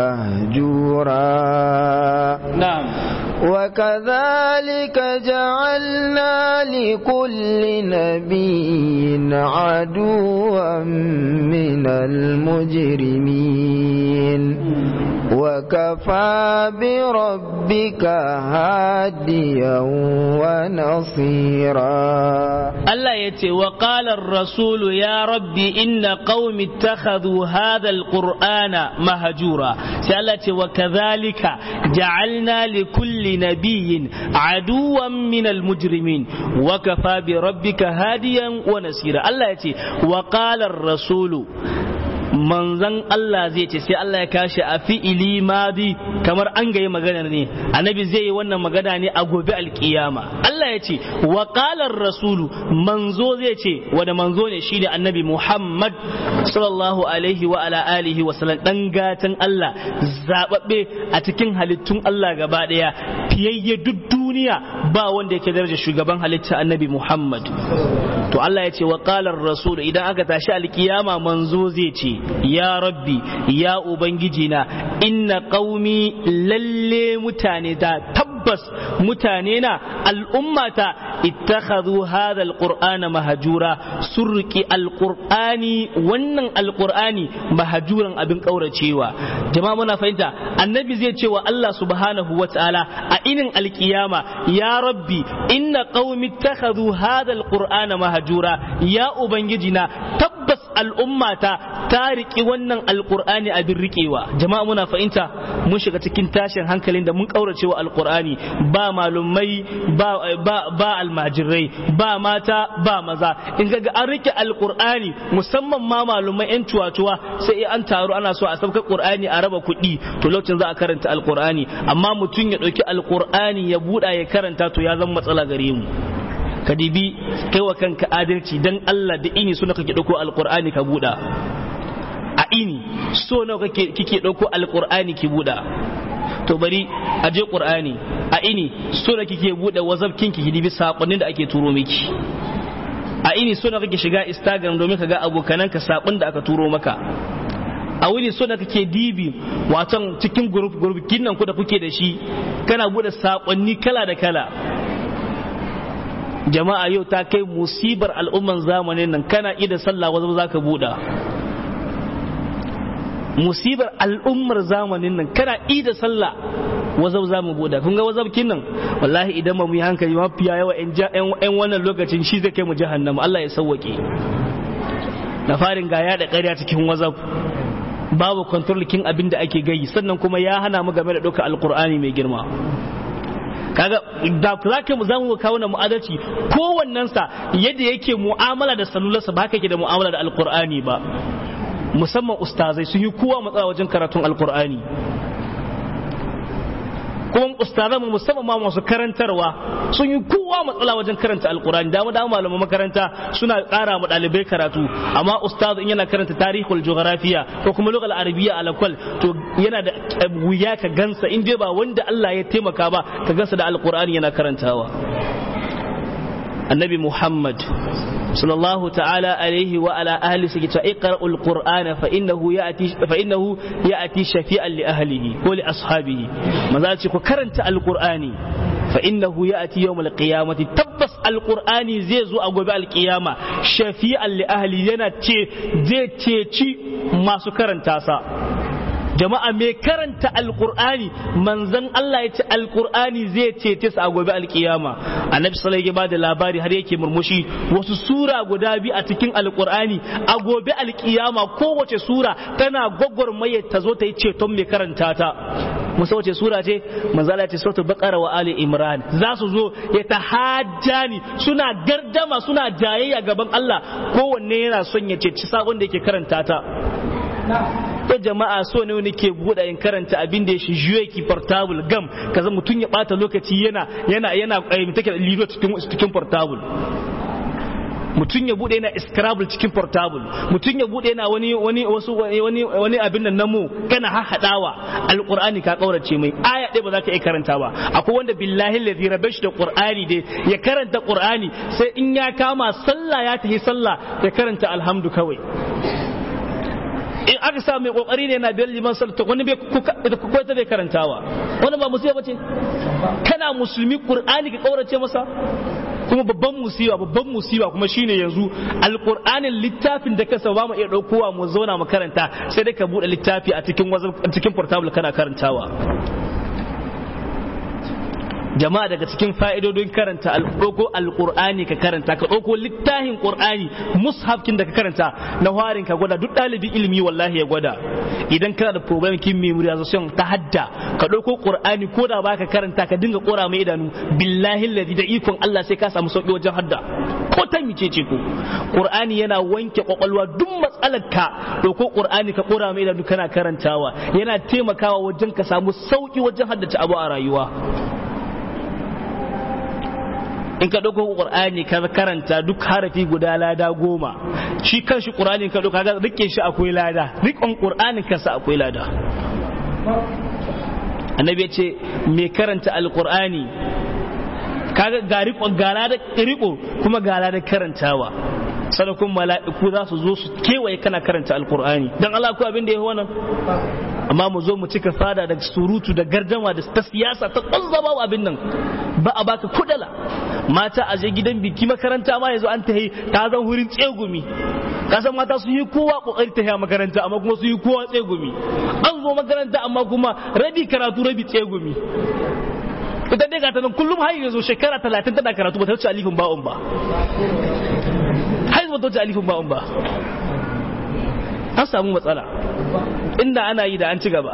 [SPEAKER 1] مهجورا
[SPEAKER 2] نعم
[SPEAKER 1] وكذلك جعلنا لكل نبي عدوا من المجرمين وكفى بربك هاديا ونصيرا
[SPEAKER 2] Allah ya ce wa ƙalar rasulu ya rabbi inna qaumi ittakhadhu hadha alqur'ana mahjura sai Allah ce wa kadhalika ja'alna li kulli nabiyyin aduwan min almujrimin wa kafa bi rabbika hadiyan wa nasira Allah ya ce wa ƙalar rasulu manzan Allah zai ce sai Allah ya kashi a fi'ili madi kamar an gayi magana ne annabi zai yi wannan magana ne a gobe alkiyama Allah ya ce wa qalar rasulu manzo zai ce wanda manzo ne shine annabi Muhammad sallallahu alaihi wa ala alihi wa sallam dan gatan Allah zababbe a cikin halittun Allah gaba daya fiyayye duk duniya ba wanda yake daraja shugaban halitta annabi Muhammad to Allah ya ce wa qalar rasul idan aka tashi alkiyama manzo zai ce ya rabbi ya ubangiji na inna qaumi lalle mutane ta tabbas mutane na al'ummata ittakhadhu hadha alqur'ana mahjura surki alqur'ani wannan alqur'ani mahjuran abin kauracewa jama'a muna fahimta annabi zai ce wa Allah subhanahu wataala a inin alkiyama ya rabbi inna qaumi ittakhadhu hadha alqur'ana mahjura ya ubangiji na tabbas al'ummata ta riki wannan alqur'ani abin riƙewa jama'a muna fahimta mun shiga cikin tashin hankalin da mun kauracewa alqur'ani ba malumai ba ba ba almajirai ba mata ba maza in ga an rike alqur'ani musamman ma malumai yan tuwatuwa sai an taru ana so a sauka qur'ani a raba kuɗi to lokacin za a karanta alqur'ani amma mutum ya ɗauki alqur'ani ya buɗa ya karanta to ya zama matsala gare mu ka dibi kai wa kanka adalci dan Allah da ini suna kake dauko alqur'ani ka buɗa a ini so nawa kake kike dauko alqur'ani ki buɗa to bari a je qur'ani a ini so da kike buɗe whatsapp kinki ki dibi sakonnin da ake turo miki a ini so da kake shiga instagram domin ka ga abokananka sakon da aka turo maka a wuni so da kake dibi waton cikin group group kinnan ku da kuke da shi kana bude sakonni kala da kala jama'a yau ta kai musibar al'umman zamanin nan kana ida sallah wazo zaka buɗa musibar al'ummar zamanin nan kana ida sallah wazau za mu buɗa kun ga wazabkin nan wallahi idan ba mu yi hankali mafiya yawa yan wannan lokacin shi zai kai mu jahannama Allah ya sauwake na farin ga ya da ƙarya cikin wazab babu kontrolikin abin da ake gayi sannan kuma ya hana mu game da ɗauka alkur'ani mai girma kaga da za ka mu zamu kawo na mu'adalci kowannen sa yadda yake mu'amala da salularsa ba haka yake da mu'amala da alkur'ani ba musamman ustazai sun yi kowa matsala wajen karatun alkur'ani kuma ustazan musamman ma masu karantarwa sun yi kowa matsala wajen karanta alkurani dama dama malaman makaranta suna ƙara ma ɗalibai karatu amma ustaz in yana karanta tarihul geografiya ko kuma lugal arabiya alakwal to yana da wuya ka gansa in dai ba wanda Allah ya taimaka ba ka gansa da alkurani yana karantawa annabi muhammad صلى الله تعالى عليه وعلى أهله سكت اقرأ القرآن فإنه يأتي فإنه يأتي شفيعا لأهله ولأصحابه ما زالت كرنت القرآن فإنه يأتي يوم القيامة تبس القرآن زيزو أقوى القيامة شفيعا لأهله ينا تي زي تي ما سكرن تاسا jama'a mai karanta alkur'ani manzon Allah ya ce alkur'ani zai cece su a gobe alkiyama annabi sallallahu ya bada labari har yake murmushi wasu sura guda biyu a cikin alkur'ani a gobe alkiyama kowace sura tana gwagwarmaye ta zo ta yi ceton mai karanta ta musa wace sura ce manzo Allah ya ce suratul baqara wa ali imran za su zo ya tahajjani suna gardama suna jayayya gaban Allah kowanne yana son ya ceci sakon da yake karanta ta ko jama'a so ne wani ke buɗe in karanta abin da ya shi juye ki portable gam kaza mutum ya bata lokaci yana yana yana take lido cikin cikin portable mutum ya bude yana scrabble cikin portable mutum ya bude yana wani wani wasu wani wani abin nan namu kana hahadawa alqur'ani ka kaurace mai aya ɗaya ba za ka iya karanta ba akwai wanda billahi ladhi rabash da qur'ani dai ya karanta qur'ani sai in ya kama sallah ya tafi sallah ya karanta alhamdu kawai in aka sa mai kokari ne yana biyar liman salata wani bai kwaita bai karantawa wani ba musiba bace kana musulmi qur'ani ka kaurace masa kuma babban musiba babban musiba kuma shine yanzu alqur'anin littafin da kasa ba mu iya daukowa mu zauna mu karanta sai dai ka bude littafi a cikin cikin portable kana karantawa jama'a daga cikin fa'idodin karanta ɗauko alƙur'ani ka karanta ka ɗauko littafin ƙur'ani mushafkin da ka karanta na harin ka gwada duk ɗalibin ilimi wallahi ya gwada idan kana da problem kin memorization ta hadda ka ɗauko ƙur'ani ko da baka karanta ka dinga ƙora mai idanu billahi ladi da ikon Allah sai ka samu sauƙi wajen hadda ko ta mice ce ko ƙur'ani yana wanke ƙwaƙwalwa duk matsalar ka ɗauko ƙur'ani ka ƙora mai idanu kana karantawa yana taimakawa wajen ka samu sauƙi wajen haddace abu a rayuwa in ka ɗauko ƙur'ani ka karanta duk harafi guda lada goma shi kan shi ƙur'ani ka ɗauka ga rike shi akwai lada rikon ƙur'anin kansa akwai lada annabi ya ce mai karanta alƙur'ani kaga ga riko ga lada riko kuma ga lada karantawa sanakun mala'iku za su zo su kewaye kana karanta alƙur'ani dan Allah ko abin da ya wannan amma mu zo mu cika fada da surutu da gardama da ta siyasa ta kwazzaba abin nan ba a baka kudala mata a je gidan biki makaranta ma yanzu an tahi ta zan hurin tsegumi kasan mata su yi kowa kokari ta makaranta amma kuma su yi kowa tsegumi an zo makaranta amma kuma rabi karatu rabi tsegumi ita dai gata nan kullum har yanzu shekara talatin tana karatu ba ta wuce alifin ba'un ba har ba ta wuce alifin ba'un ba an samu matsala inda ana yi da an ci gaba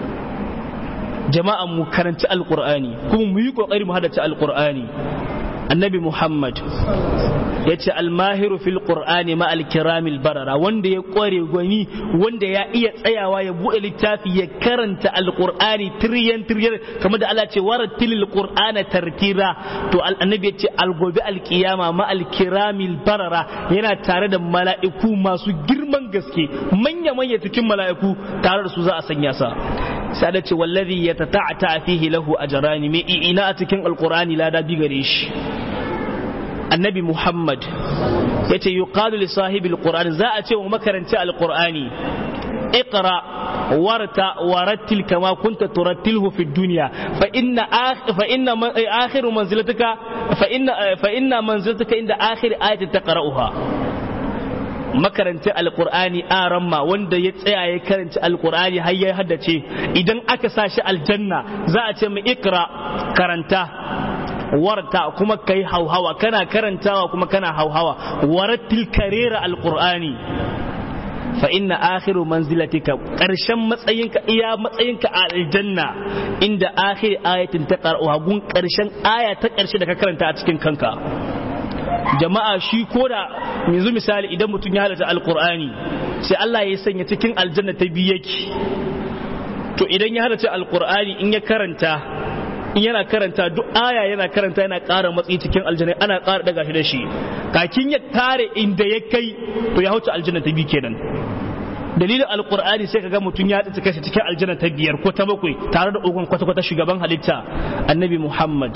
[SPEAKER 2] jama'an mu karanci alqur'ani kuma mu yi kokari mu hadace alqur'ani annabi muhammad ya ce almahiru fil qur'ani ma alkiramil barara wanda ya kware gwani wanda ya iya tsayawa ya bude littafi ya karanta alqur'ani tiryan tiryan kamar da Allah ce warattilil qur'ana tartira to annabi ya ce algobi alkiyama ma alkiramil barara yana tare da mala'iku masu girman gaske manya manya cikin mala'iku tare da su za a sanya sa sai da ce wallazi yatata'ata fihi lahu ajrani me ina a cikin alqur'ani lada bi gare shi annabi muhammad ya ce yuqalu li sahibi alqur'ani za a ce wa makaranci alqur'ani اقرا ورتا ورتل كما كنت ترتله في الدنيا فان فان اخر منزلتك فان فان منزلتك عند اخر ايه تقراها makaranci alkur'ani aramma wanda ya tsaya ya karanci alkur'ani har ya haddace idan aka sa shi aljanna za a ce mu ikra karanta warta kuma kai hauhawa kana karantawa kuma kana hauhawa warattil karera alkur'ani fa inna akhiru manzilatika karshen matsayinka iya matsayinka a aljanna inda akhir ayatin ta qara'uha gun karshen aya ta karshe da ka karanta a cikin kanka jama'a shi ko da yanzu misali idan mutum ya halatta alkur'ani sai Allah ya sanya cikin aljanna ta biyu yake to idan ya halatta alkur'ani in ya karanta in yana karanta duk aya yana karanta yana ƙara matsayi cikin aljanna ana ƙara daga shi da shi kakin ya tare inda ya kai to ya hauce aljanna ta biyu kenan dalilin alkur'ani sai kaga mutum ya tsinci kashi cikin aljanna ta biyar ko ta bakwai tare da ogon kwata-kwata shugaban halitta annabi muhammad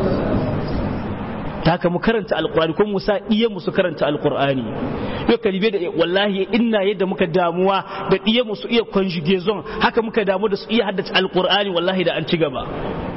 [SPEAKER 2] ta haka mu karanta alkur'ani ko musa iya musu karanta alkur'ani yau kalibe da wallahi ina yadda muka damuwa da iya musu iya conjugation haka muka damu da su iya haddace alkur'ani wallahi da an ci gaba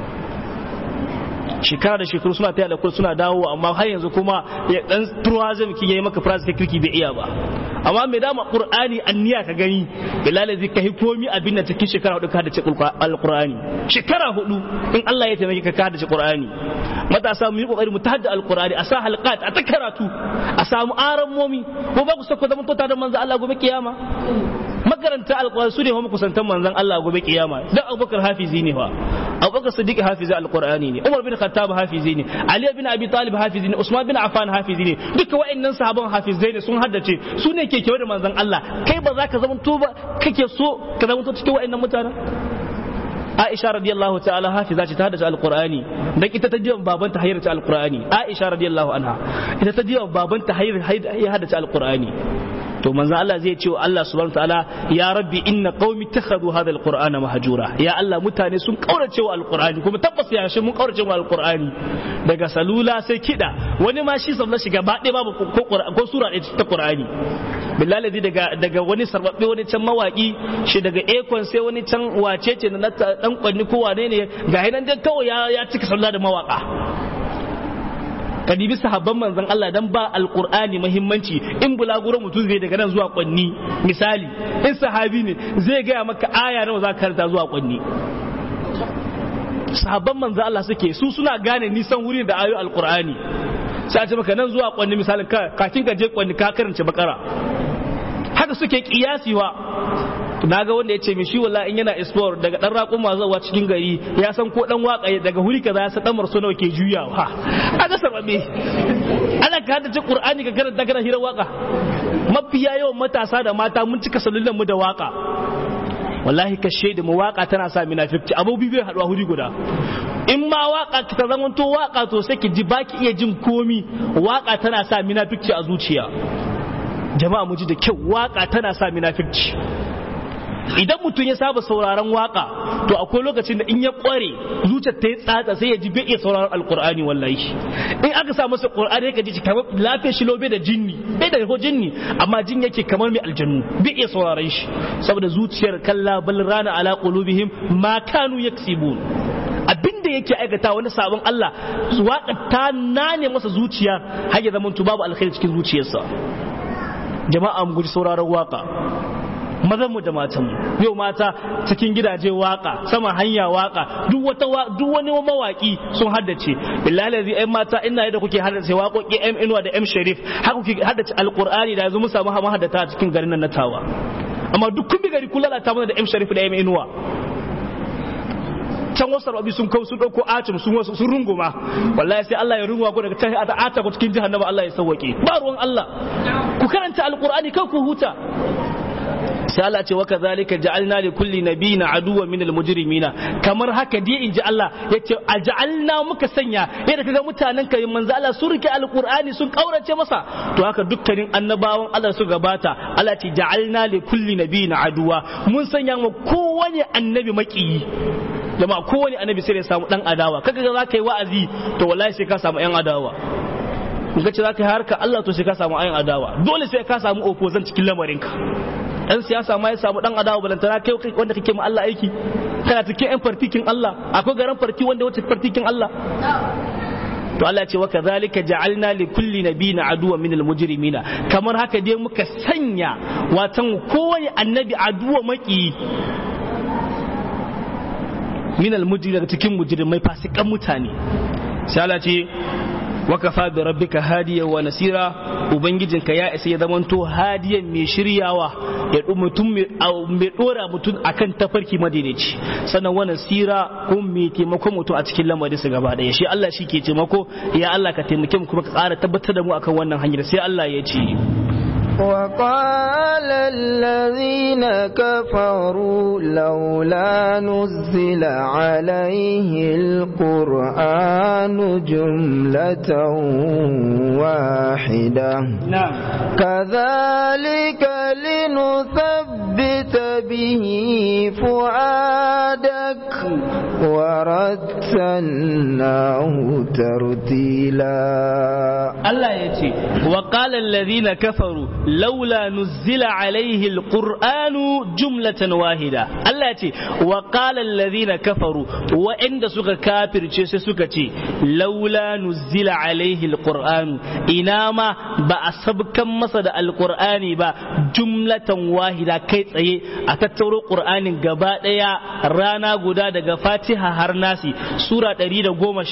[SPEAKER 2] shekara da shekaru suna taya da suna dawo amma har yanzu kuma ya dan tourism ki yayi maka price kirki bai iya ba amma mai dama qur'ani anniya ka gani bilal zai kai komi abin da cikin shekara hudu ka hadace alqur'ani shekara hudu in Allah ya taimake ka ka hadace qur'ani matasa mu yi kokari mu tahadda alqur'ani a sa halqat a ta karatu a samu aran momi ko ba ku sako zaman tota da manzo Allah gobe kiyama makaranta alqur'ani su ne kuma kusantan manzon Allah gobe kiyama dan Abubakar hafizi ne fa Abubakar Siddiq hafizi alqur'ani ne Umar bin Khattab hafizi ne Ali bin Abi Talib hafizi ne Usman bin Affan hafizi ne duka wa'annan sahaban hafizai ne sun haddace su ne ke kewa da manzon Allah kai ba za ka zama to ba kake so ka zama to cikin wa'annan mutanen Aisha radiyallahu ta'ala hafiza ce ta haddace alqur'ani dan ita ta jiya babanta hayar ta alqur'ani Aisha radiyallahu anha ita ta jiya babanta hayar ya haddace alqur'ani to manzo Allah zai ce wa Allah subhanahu ta'ala ya rabbi inna qaumi takhadhu hadha alqur'ana mahjura ya Allah mutane sun kaurace wa alqur'ani kuma tabbas ya shi mun kaurace wa alqur'ani daga salula sai kida wani ma shi sallar shiga ba ɗaya babu ko ko sura ɗaya ta qur'ani billahi daga daga wani sarbabbe wani can mawaki shi daga ekon sai wani can wace ce na dan kwanni ko wane ne ga hinan dai kawai ya ya cika sallah da mawaka ka dibi sahabban manzon Allah dan ba alqur'ani muhimmanci in bulaguro mutum zai daga nan zuwa kwanni misali in sahabi ne zai gaya maka aya nawa za ka karanta zuwa kwanni sahabban manzon Allah suke su suna gane nisan wurin da ayoyi alqur'ani sai a ce maka nan zuwa kwanni misali kafin ka je kwanni ka karanta bakara haka suke kiyasiwa na ga wanda ya ce mishi wallahi in yana explore daga dan raƙon zuwa cikin gari ya san ko dan waka daga huri kaza ya san dan marso nawa ke juyawa aga sababe ana ka hada qur'ani ka karanta kana hira waka mafiya yawan matasa da mata mun cika sallulan mu da waka wallahi ka shaida mu waka tana sa munafiki abubuwa bai haduwa huri guda in ma waka ta zama to waka to sai ki ji baki iya jin komi waka tana sa munafiki a zuciya jama'a mu ji da kyau waka tana sa munafiki idan mutum ya saba sauraron waka to akwai lokacin da in ya kware zuciyar ta yi tsatsa sai ya ji bai iya sauraron alkur'ani wallahi in aka sa masa qur'ani ka ji kamar lafiyar shi lobe da jinni bai da ko jinni amma jin yake kamar mai aljannu bai iya sauraron shi saboda zuciyar kalla bal rana ala qulubihim ma kanu yaksibun abinda yake aikata wani sabon Allah waka ta nane masa zuciya har ya zama babu alkhairi cikin zuciyarsa jama'a mu guji sauraron waka mazan mu da matan mu yau mata cikin gidaje waka sama hanya waka duk wata duk wani mawaki sun haddace billahi lazi ai mata ina yadda kuke haddace waƙoƙi M Inuwa da M Sharif haka kuke haddace alqur'ani da yanzu mun samu haddata a cikin garin nan na Tawa amma duk kun bi gari kun lalata mana da M Sharif da M Inuwa can wasu rabi sun kawo sun dauko acim sun wasu sun runguma wallahi sai Allah ya runguma ku daga tahi a ata ku cikin jahannama Allah ya sauwake ba ruwan Allah ku karanta alqur'ani kai ku huta sai Allah ce waka zalika ja'alna li kulli nabiyyin aduwwan min al-mujrimina kamar haka dai inji Allah yace a ja'alna muka sanya yadda kaga mutanen ka manzo Allah sun rike alqur'ani sun kaurace masa to haka dukkanin annabawan Allah su gabata Allah ce ja'alna li kulli nabiyyin aduwa mun sanya mu kowane annabi makiyi jama'a kowane annabi sai ya samu dan adawa kaga za ka yi wa'azi to wallahi sai ka samu yan adawa in ka ce za ka yi harka Allah to sai ka samu ayin adawa dole sai ka samu opposition cikin lamarinka dan siyasa ma ya samu dan adawa balantana kai wanda kake ma Allah aiki kana cikin yan fartikin Allah akwai garan farti wanda wata fartikin Allah to Allah ce wa kadhalika ja'alna li kulli nabiyyin aduwwan minal mujrimina kamar haka dai muka sanya watan kowane annabi aduwa maki minal mujrim daga cikin mujrimai fasikan mutane sai Allah ce wakafa bi rabbika hadiya wa nasira ubangijinka ya isa ya zamanto hadiyan mai shiryawa ya mutum mai dora mutum akan tafarki madaidaici sannan wa nasira ko mai taimako mutum a cikin lamarin su gaba daya shi Allah shi ke taimako ya Allah ka taimake mu kuma ka ƙara tabbatar da mu akan wannan hanyar sai Allah ya ce
[SPEAKER 1] وقال الذين كفروا لولا نزل عليه القرآن جملة واحدة
[SPEAKER 2] نعم
[SPEAKER 1] كذلك لنثبت به فؤادك ورتلناه ترتيلا
[SPEAKER 2] Allah ya ce wa qala alladhina kafaru laula nuzila alaihi alqur'anu jumlatan wahida Allah ya ce wa qala alladhina kafaru wa'inda suka kafirce sai suka ce laula nuzila alaihi alqur'anu ina ma ba a sabkan masa da alqur'ani ba jumlatan wahida kai tsaye a tattauro qur'anin gaba daya rana guda daga fatiha har nasi sura 114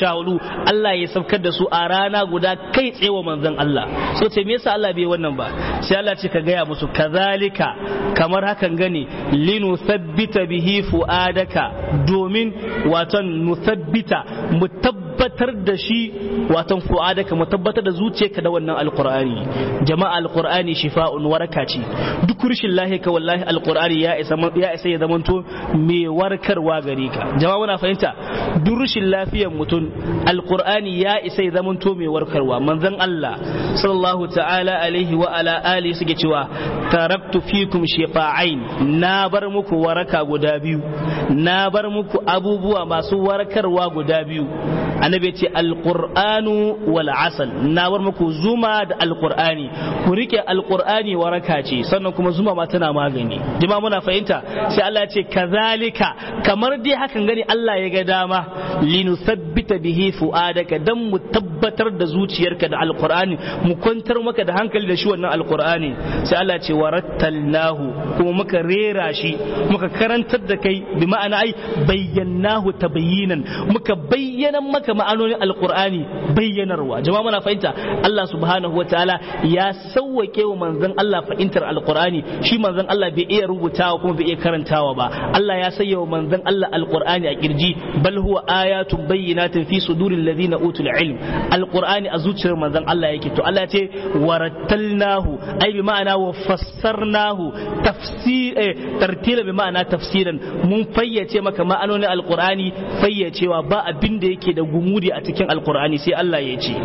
[SPEAKER 2] Allah ya sabkar da su a rana guda kai tsaye wa manzon Allah so ce me yasa Allah bai wannan ba sai Allah ce ka gaya musu kazalika kamar hakan gane linu thabbita bihi fuadaka domin waton nuthabbita mu tabbatar da shi waton fuadaka mu tabbatar da zuciyarka da wannan alqur'ani jama'a alqur'ani shifa'un waraka ce duk rishin lahi ka wallahi alqur'ani ya isa ya isa ya zamanto mai warkarwa gare ka jama'a muna fahimta duk rishin lafiyar mutum alqur'ani ya isa ya zamanto mai warkarwa manzon Allah sallallahu ta'ala alaihi wa ala ali suke cewa taraktu fikum shifa'ain na bar muku waraka guda biyu na bar muku abubuwa masu warkarwa guda biyu annabi ce alqur'anu wal asal na bar muku zuma da alqur'ani ku rike alqur'ani waraka ce sannan kuma zuma ma tana magani jama'a muna fahimta sai Allah ya ce kazalika kamar dai hakan gani Allah ya ga dama linusabbita bihi fuadaka dan mu tabbatar da zuciyarka da alqur'ani mu kwantar maka da hankali da shi wannan alqur'ani sai Allah ce warattalnahu kuma muka rera shi muka karantar da kai bi ma'ana ai bayyanahu tabayyinan muka bayyana maka ma'anonin alqur'ani bayyanarwa jama'a muna fahimta Allah subhanahu wataala ya sauwake wa manzon Allah fahimtar alqur'ani shi manzon Allah bai iya rubutawa kuma bai iya karantawa ba Allah ya sayya wa manzon Allah alqur'ani a kirji bal huwa ayatun bayyinatin fi suduril ladina utul ilm alqur'ani a zuciyar manzon Allah yake to Allah ya ce warattalnahu ai bi ma'ana wa fassarnahu tafsir tartila bi ma'ana tafsiran mun fayyace maka ma'anonin alqur'ani fayyacewa ba abin da yake da gumudi a cikin alqur'ani sai Allah ya ce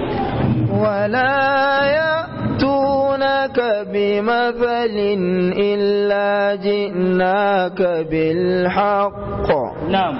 [SPEAKER 1] ولا يأتونك بمثل إلا جئناك بالحق
[SPEAKER 2] na'am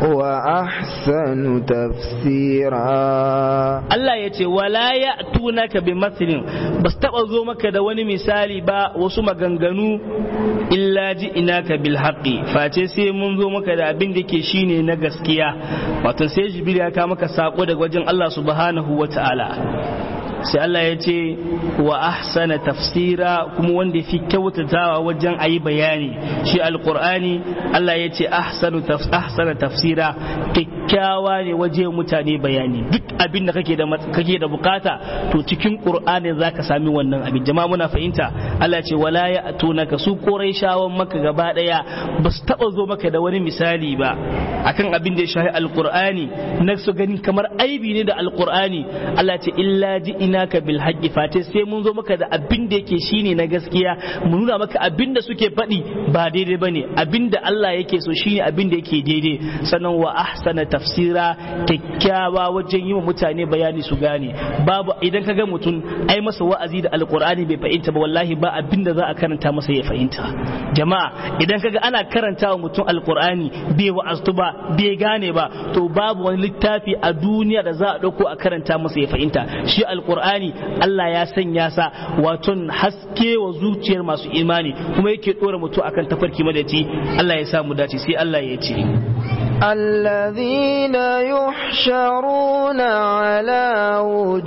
[SPEAKER 1] وأحسن تفسيرا
[SPEAKER 2] Allah ya ce wala ya tunaka bi mathlin ba su taba zo maka da wani misali ba wasu maganganu illa ji inaka bil haqqi face sai mun zo maka da abin da ke shine na gaskiya wato sai jibril ya kawo maka sako daga wajen Allah subhanahu wata'ala sai Allah ya ce wa ahsana tafsira kuma wanda fi kyautatawa wajen ayi bayani shi alqur'ani Allah ya ce ahsanu ahsana tafsira kyakkyawa ne waje mutane bayani duk abin da kake da kake da bukata to cikin qur'ani zaka sami wannan abin jama'a muna fahimta Allah ce wala ya atunaka su quraishawan maka gaba daya ba su taba zo maka da wani misali ba akan abin da ya shahi alqur'ani na su gani kamar aibi ne da alqur'ani Allah ce illa ji'inaka bil haqqi fate sai mun zo maka da abin da yake shine na gaskiya mu nuna maka abin da suke faɗi ba daidai bane abin da Allah yake so shine abin da yake daidai sannan wa ahsana tafsira kyakkyawa wajen yi wa mutane bayani su gane babu idan ka ga mutum ai masa wa'azi da alqur'ani bai fahimta ba wallahi ba abin da za a karanta masa ya fahimta jama'a idan kaga ana karanta wa mutum alqur'ani bai wa'aztu ba bai gane ba to babu wani littafi a duniya da za a dauko a karanta masa ya fahimta shi alqur'ani Allah ya sanya sa waton haske wa zuciyar masu imani kuma yake dora mutum akan tafarki madaci Allah ya sa mu dace sai Allah ya ce
[SPEAKER 1] الذين يحشرون على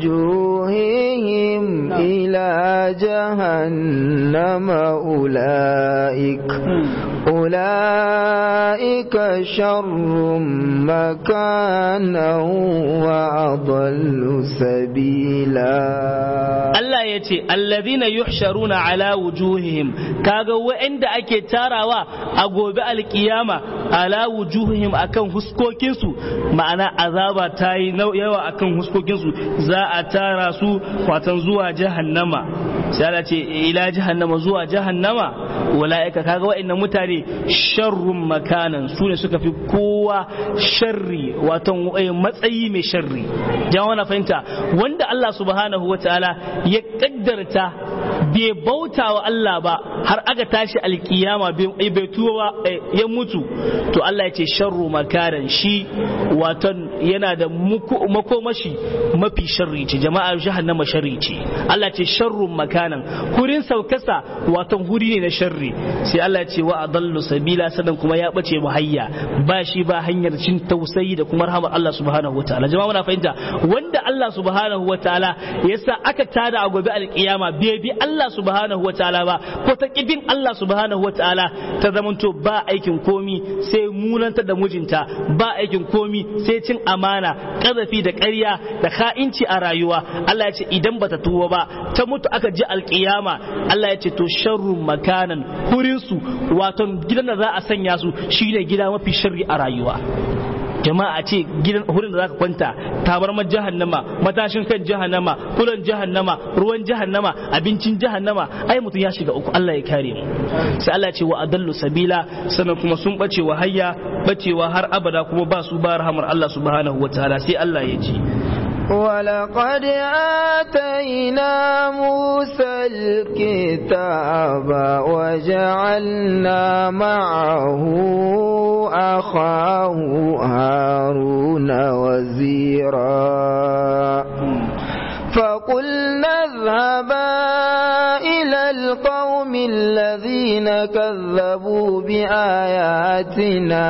[SPEAKER 1] وجوههم إلى جهنم أولئك أولئك شر مكانا وأضل سبيلا
[SPEAKER 2] Allah ya ce allazina yuhsharuna ala wujuhihim kaga wa'anda ake tarawa a gobe alkiyama ala wujuhihim akan huskokinsu ma'ana azaba ta yi yawa akan huskokinsu za a tara su kwatan zuwa jahannama sai Allah ce ila jahannama zuwa jahannama wala'ika kaga wa'annan mutane sharrun makanan su ne suka fi kowa sharri wato matsayi mai sharri jama'a na fahimta wanda Allah subhanahu wa ta'ala ya kaddarta bai bauta wa Allah ba har aka tashi alkiyama bai tuwa ya mutu to Allah ya ce sharru makaran shi waton yana da makomashi mafi sharri ce jama'a jahannama sharri ce Allah ce sharru makanan hurin saukasa waton huri ne na sharri sai Allah ce wa adallu sabila sannan kuma ya bace mu hayya ba shi ba hanyar cin tausayi da kuma rahmar Allah subhanahu wataala jama'a muna fahimta wanda Allah subhanahu wataala yasa aka tada a gobe alkiyama bai bi Allah subhanahu wataala ba ko ta kibin Allah subhanahu wataala ta zamanto ba aikin komi sai munanta da mijinta ba aikin komi sai cin amana kazafi da ƙarya da ka'inci a rayuwa Allah ya ce idan bata tuwo ba ta mutu aka ji alkiyama Allah ya ce to sharru makanan hurin su wato gidan da za a sanya su shine gida mafi sharri a rayuwa jama'a ce gidan hurin da zaka kwanta tabarmar jahannama matashin kan jahannama kulan jahannama ruwan jahannama abincin jahannama ai mutum ya shiga uku Allah ya kare mu sai Allah ce wa adallu sabila sannan kuma sun bace wa hayya bacewa har abada kuma ba su ba rahamar Allah subhanahu wataala sai Allah ya ce
[SPEAKER 1] ولقد آتينا موسى الكتاب وجعلنا معه أخاه هارون وزيرا فقلنا اذهبا إلى القوم الذين كذبوا بآياتنا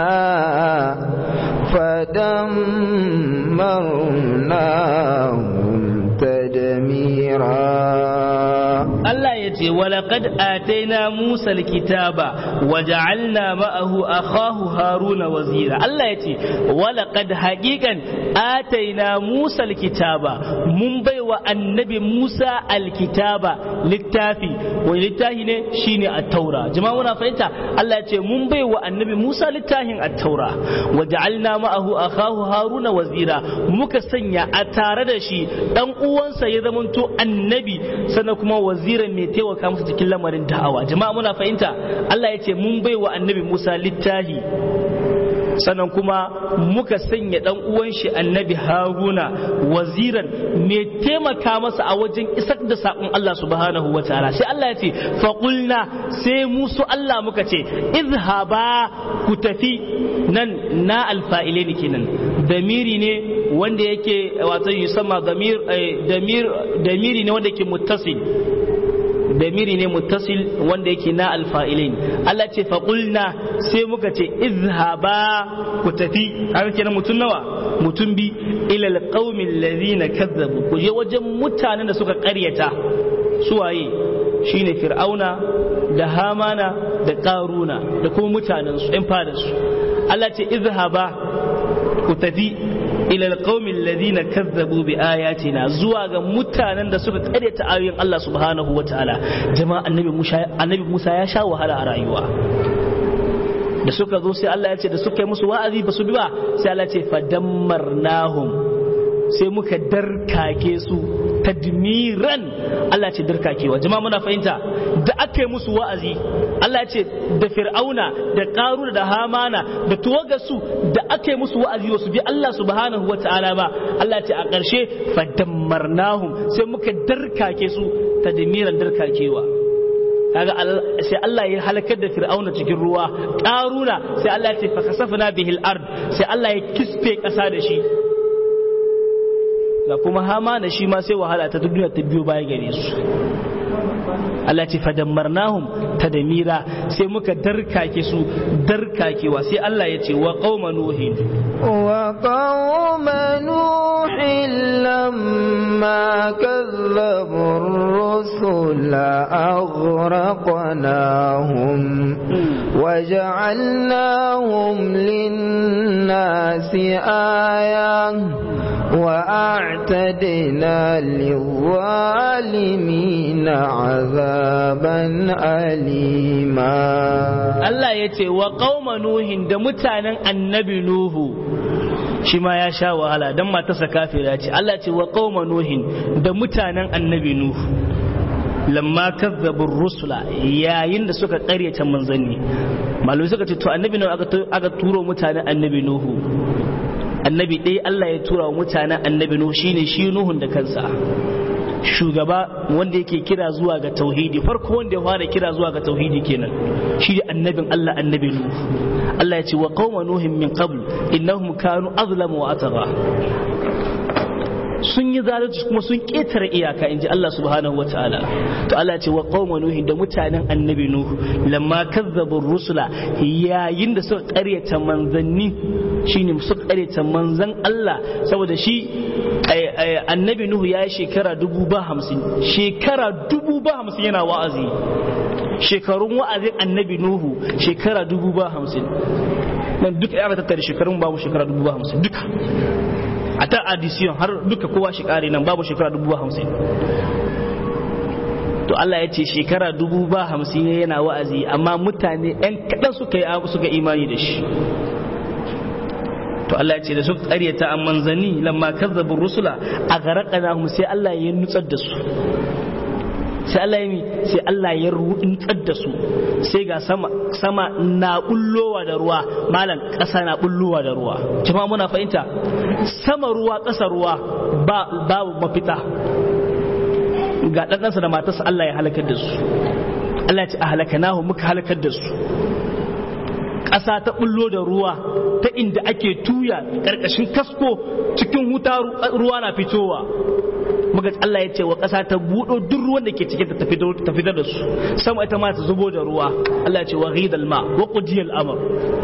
[SPEAKER 1] فدمرناهم تدميرا
[SPEAKER 2] Allah ya ce walaƙad ataina Musa kitaba wa ja'alna ma'ahu akhahu Haruna wazira Allah ya ce walaƙad haƙiƙan ataina Musa kitaba mun baiwa annabi Musa alkitaba littafi wani littafi ne shine at-taura jama'a muna fahimta Allah ya ce mun baiwa annabi Musa littafin at-taura wa ja'alna ma'ahu akhahu Haruna wazira muka sanya a tare da shi dan uwansa ya zamanto annabi sannan kuma waziran mai taimaka masa cikin lamarin da'awa jama'a muna fahimta Allah ya ce mun bai wa annabi Musa littahi sannan kuma muka sanya dan uwan shi annabi Haruna waziran mai taimaka masa a wajen isar da sakon Allah subhanahu wa ta'ala sai Allah ya ce faqulna sai musu Allah muka ce izhaba ku tafi nan na alfa'ile ne kenan damiri ne wanda yake wato yusamma damir damir damiri ne wanda yake muttasil damiri ne muttasil wanda yake na alfa'ilin Allah ce faƙulna sai muka ce izhaba ku tafi haka kenan mutum nawa mutum bi ilal qaumin ladina kazzabu ku je wajen mutanen da suka ƙaryata suwaye shine fir'auna da hamana da ƙaruna da kuma mutanen su ɗan fadarsu Allah ce izhaba ku tafi ila alqaumin ladina kazzabu bi ayatina zuwa ga mutanen da suka karyata ayoyin Allah subhanahu wataala jama'a annabi Musa annabi Musa ya sha wahala a rayuwa da suka zo sai Allah ya ce da suka yi musu wa'azi ba su bi ba sai Allah ya ce fadammarnahum sai muka darkake su tadmiran Allah ce darkakewa jama'a muna fahimta da aka yi musu wa'azi Allah ce da fir'auna da karuna da hamana da tuwagarsu da aka yi musu wa'azi wasu bi Allah subhanahu wa ta'ala ba Allah ce a ƙarshe fadammarnahum sai muka darkake su tadmiran darkakewa kaga sai Allah ya halakar da fir'auna cikin ruwa karuna sai Allah ya ce fa kasafna bihil ard sai Allah ya kisfe ƙasa da shi ga kuma hama da shi ma sai wahala ta duniya ta biyo baya gare su Allah ce fadammarnahum tadmira sai muka darkake su darkakewa sai Allah ya ce wa qauma nuhin
[SPEAKER 1] wa qauma nuhin lamma kazzabu rusula aghraqnahum وجعلناهم للناس آية وأعتدنا للظالمين عذابا أليما
[SPEAKER 2] Allah ya ce wa ƙauma Nuhin da mutanen annabi Nuhu shi ma ya sha wahala don matarsa kafira ce Allah ce wa ƙauma Nuhin da mutanen annabi Nuhu lamma kazzabur rusula yayin da suka ƙaryata manzanni malamai suka ce to annabi Nuhu aka turo mutanen annabi Nuhu annabi ɗaya Allah ya tura wa mutanen annabi Nuhu shine shi Nuhun da kansa shugaba wanda yake kira zuwa ga tauhidi farko wanda ya fara kira zuwa ga tauhidi kenan shi da annabin Allah annabi Nuhu Allah ya ce wa qauma nuhin min qabl innahum kanu azlamu wa atagha sun yi zalunci kuma sun ketare iyaka inji Allah subhanahu wa ta'ala to Allah ce wa qauma nuhin da mutanen annabi nuhu lamma kazzabu rusula yayin da suka karyata manzanni shine suka karyata manzan Allah saboda shi annabi nuhu ya yi shekara dubu ba hamsin shekara dubu ba hamsin yana wa'azi shekarun wa'azin annabi nuhu shekara dubu ba hamsin nan duka ya tattare shekarun babu shekara dubu ba hamsin duka a ta addition har duka kowa shi kare nan babu shekara dubu hamsin to Allah ya ce shekara dubu ba hamsin yana wa'azi amma mutane yan kaɗan suka yi suka imani da shi to Allah ya ce da suka ƙaryata an manzanni lamma kazzabu rusula a garaƙana sai Allah ya nutsar da su sai Allah ya sai Allah ya nutsar da su sai ga sama sama na bullowa da ruwa malam ƙasa na bullowa da ruwa jama'a muna fahimta sama ruwa ƙasa ruwa ba babu mafita ga ɗanɗansa da matarsa Allah ya halakar da su Allah ya ce a halakanahu muka halakar da su ƙasa ta bullo da ruwa ta inda ake tuya ƙarƙashin kasko cikin huta ruwa na fitowa muka Allah ya ce wa ƙasa ta buɗo duk ruwan da ke cikin ta fitar da su sama ita ma ta zubo da ruwa Allah ya ce wa ghidal ma wa qudiyal amr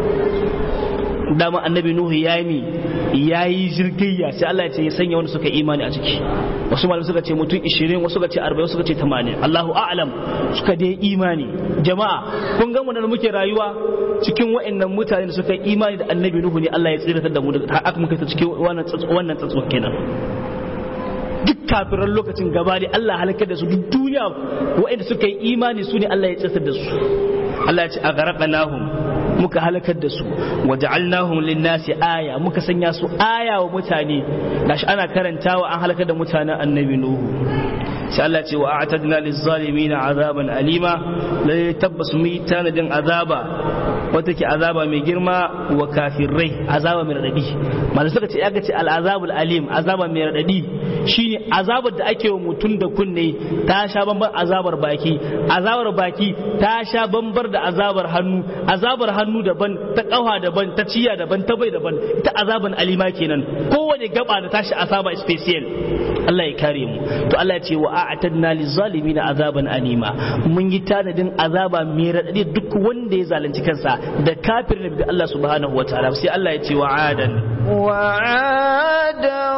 [SPEAKER 2] dama annabi nuhu ya yi ya yi jirgayya sai Allah ya ce ya sanya wanda suka imani a ciki wasu malamai suka ce mutum 20 wasu suka ce 40 wasu suka ce 80 Allahu a'lam suka dai imani jama'a kun ga mu da muke rayuwa cikin wa'annan mutane da suka yi imani da annabi nuhu ne Allah ya tsiratar da mu da aka muka ta cikin wannan wannan tsatsuwa kenan duk kafiran lokacin gaba ne Allah halakar da su duk duniya wa'anda suka yi imani su ne Allah ya tsiratar da su Allah ya ce a garaqnahum muka halakar da su waja'alnahum lin-nasi aya muka sanya su aya wa mutane gashi ana karantawa an halakar da mutanen annabi nuhu sai Allah ce wa a'tadna liz-zalimin azaban alima lalle tabbas mu yi tanadin azaba wata ke azaba mai girma wa kafirai azaba mai radadi malamai suka ce aka ce al'azabul alim azaba mai radadi shine azabar da ake wa mutum da kunne ta sha bambar azabar baki azabar baki ta sha bambar da azabar hannu azabar hannu daban ta kafa daban ta ciya daban ta bai daban ita azaban alima kenan kowane gaba da tashi azaba special Allah ya kare mu to Allah ya ce wa a'tadna lizalimina azaban alima mun yi tanadin azaba mai radadi duk wanda ya zalunci kansa da kafirin da Allah subhanahu wataala sai Allah ya ce wa adan
[SPEAKER 1] وعادا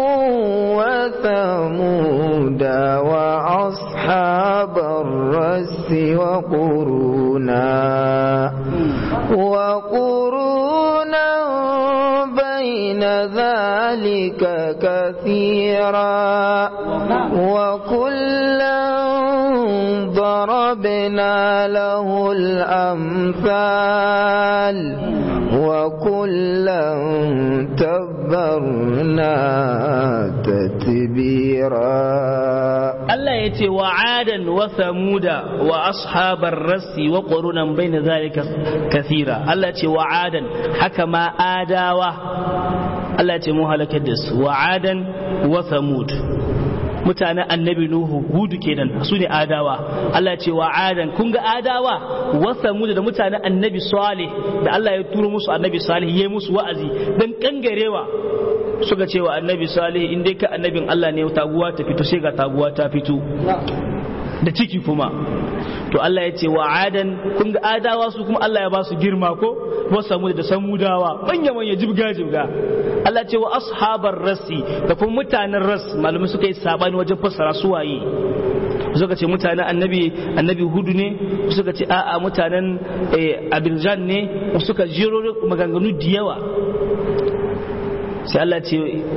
[SPEAKER 1] وثمود وأصحاب الرس وقرونا وقرونا بين ذلك كثيرا وكلا ضربنا له الأمثال وكلا تبرنا تتبيرا
[SPEAKER 2] Allah ya ce wa adan wa samuda wa ashabar rassi wa ƙorunan bai na zalika kathira Allah ya ce wa adan haka ma adawa Allah ya ce mu halakar da su wa adan wa samud mutanen annabi nuhu hudu kenan su ne adawa Allah ce wa adan kun ga adawa wa samud da mutanen annabi salih da Allah ya turo musu annabi salih yayi musu wa'azi dan kangarewa suka ce wa annabi salih in dai ka annabin Allah ne taguwa ta fito sai ga taguwa ta fito da ciki kuma to Allah ya ce wa adan kun ga adawa su kuma Allah ya ba su girma ko wa samud da samudawa manya manya jibga jibga Allah ce wa ashabar rasi da kuma mutanen ras malamai suka yi sabani wajen fassara su waye suka ce mutanen annabi annabi hudu ne suka ce a'a mutanen abirjan ne suka jiro maganganu da yawa sai Allah ce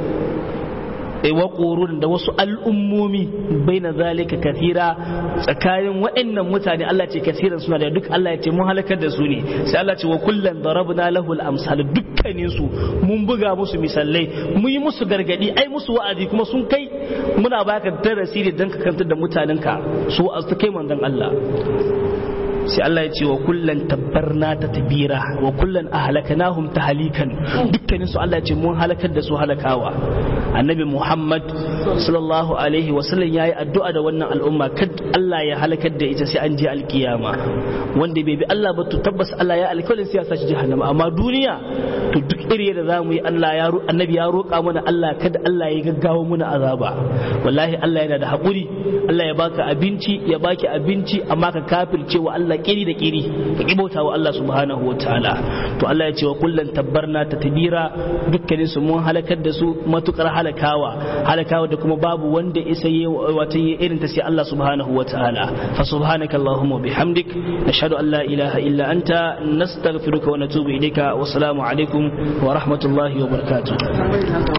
[SPEAKER 2] wa ƙorun da wasu al'ummomi bai na zalika kathira tsakanin waɗannan mutane Allah ce kathiran suna da duk Allah ya ce mun halakar da su ne sai Allah ce wa kullum darabna lahul amsal dukkanin su mun buga musu misalai mun yi musu gargadi ai musu wa'azi kuma sun kai muna baka darasi ne dan ka kantar da mutanenka su wa'azi kai manzon Allah sai Allah ya ce wa kullan tabbarna ta tabira wa kullan ahlakanahum tahalikan dukkanin su Allah ya ce mun halakar da su halakawa annabi Muhammad sallallahu alaihi wa sallam yayi addu'a da wannan al'umma kad Allah ya halakar da ita sai an je alkiyama wanda bai bi Allah ba to tabbas Allah ya alkalin sai ya sashi jahannama amma duniya to duk iri da zamu yi Allah ya annabi ya roƙa mana Allah kada Allah ya gaggawa mana azaba wallahi Allah yana da haƙuri Allah ya baka abinci ya baki abinci amma ka kafirce wa Allah kiri da kiri ka kibauta wa Allah subhanahu wataala to Allah ya ce wa kullan tabbarna ta tabira dukkanin su mun halakar da su matukar halakawa halakawa da kuma babu wanda isa yi wata yi irin ta sai Allah subhanahu wataala fa subhanaka allahumma bihamdik nashhadu an la ilaha illa anta nastaghfiruka wa natubu ilayka wa assalamu alaikum wa rahmatullahi wa barakatuh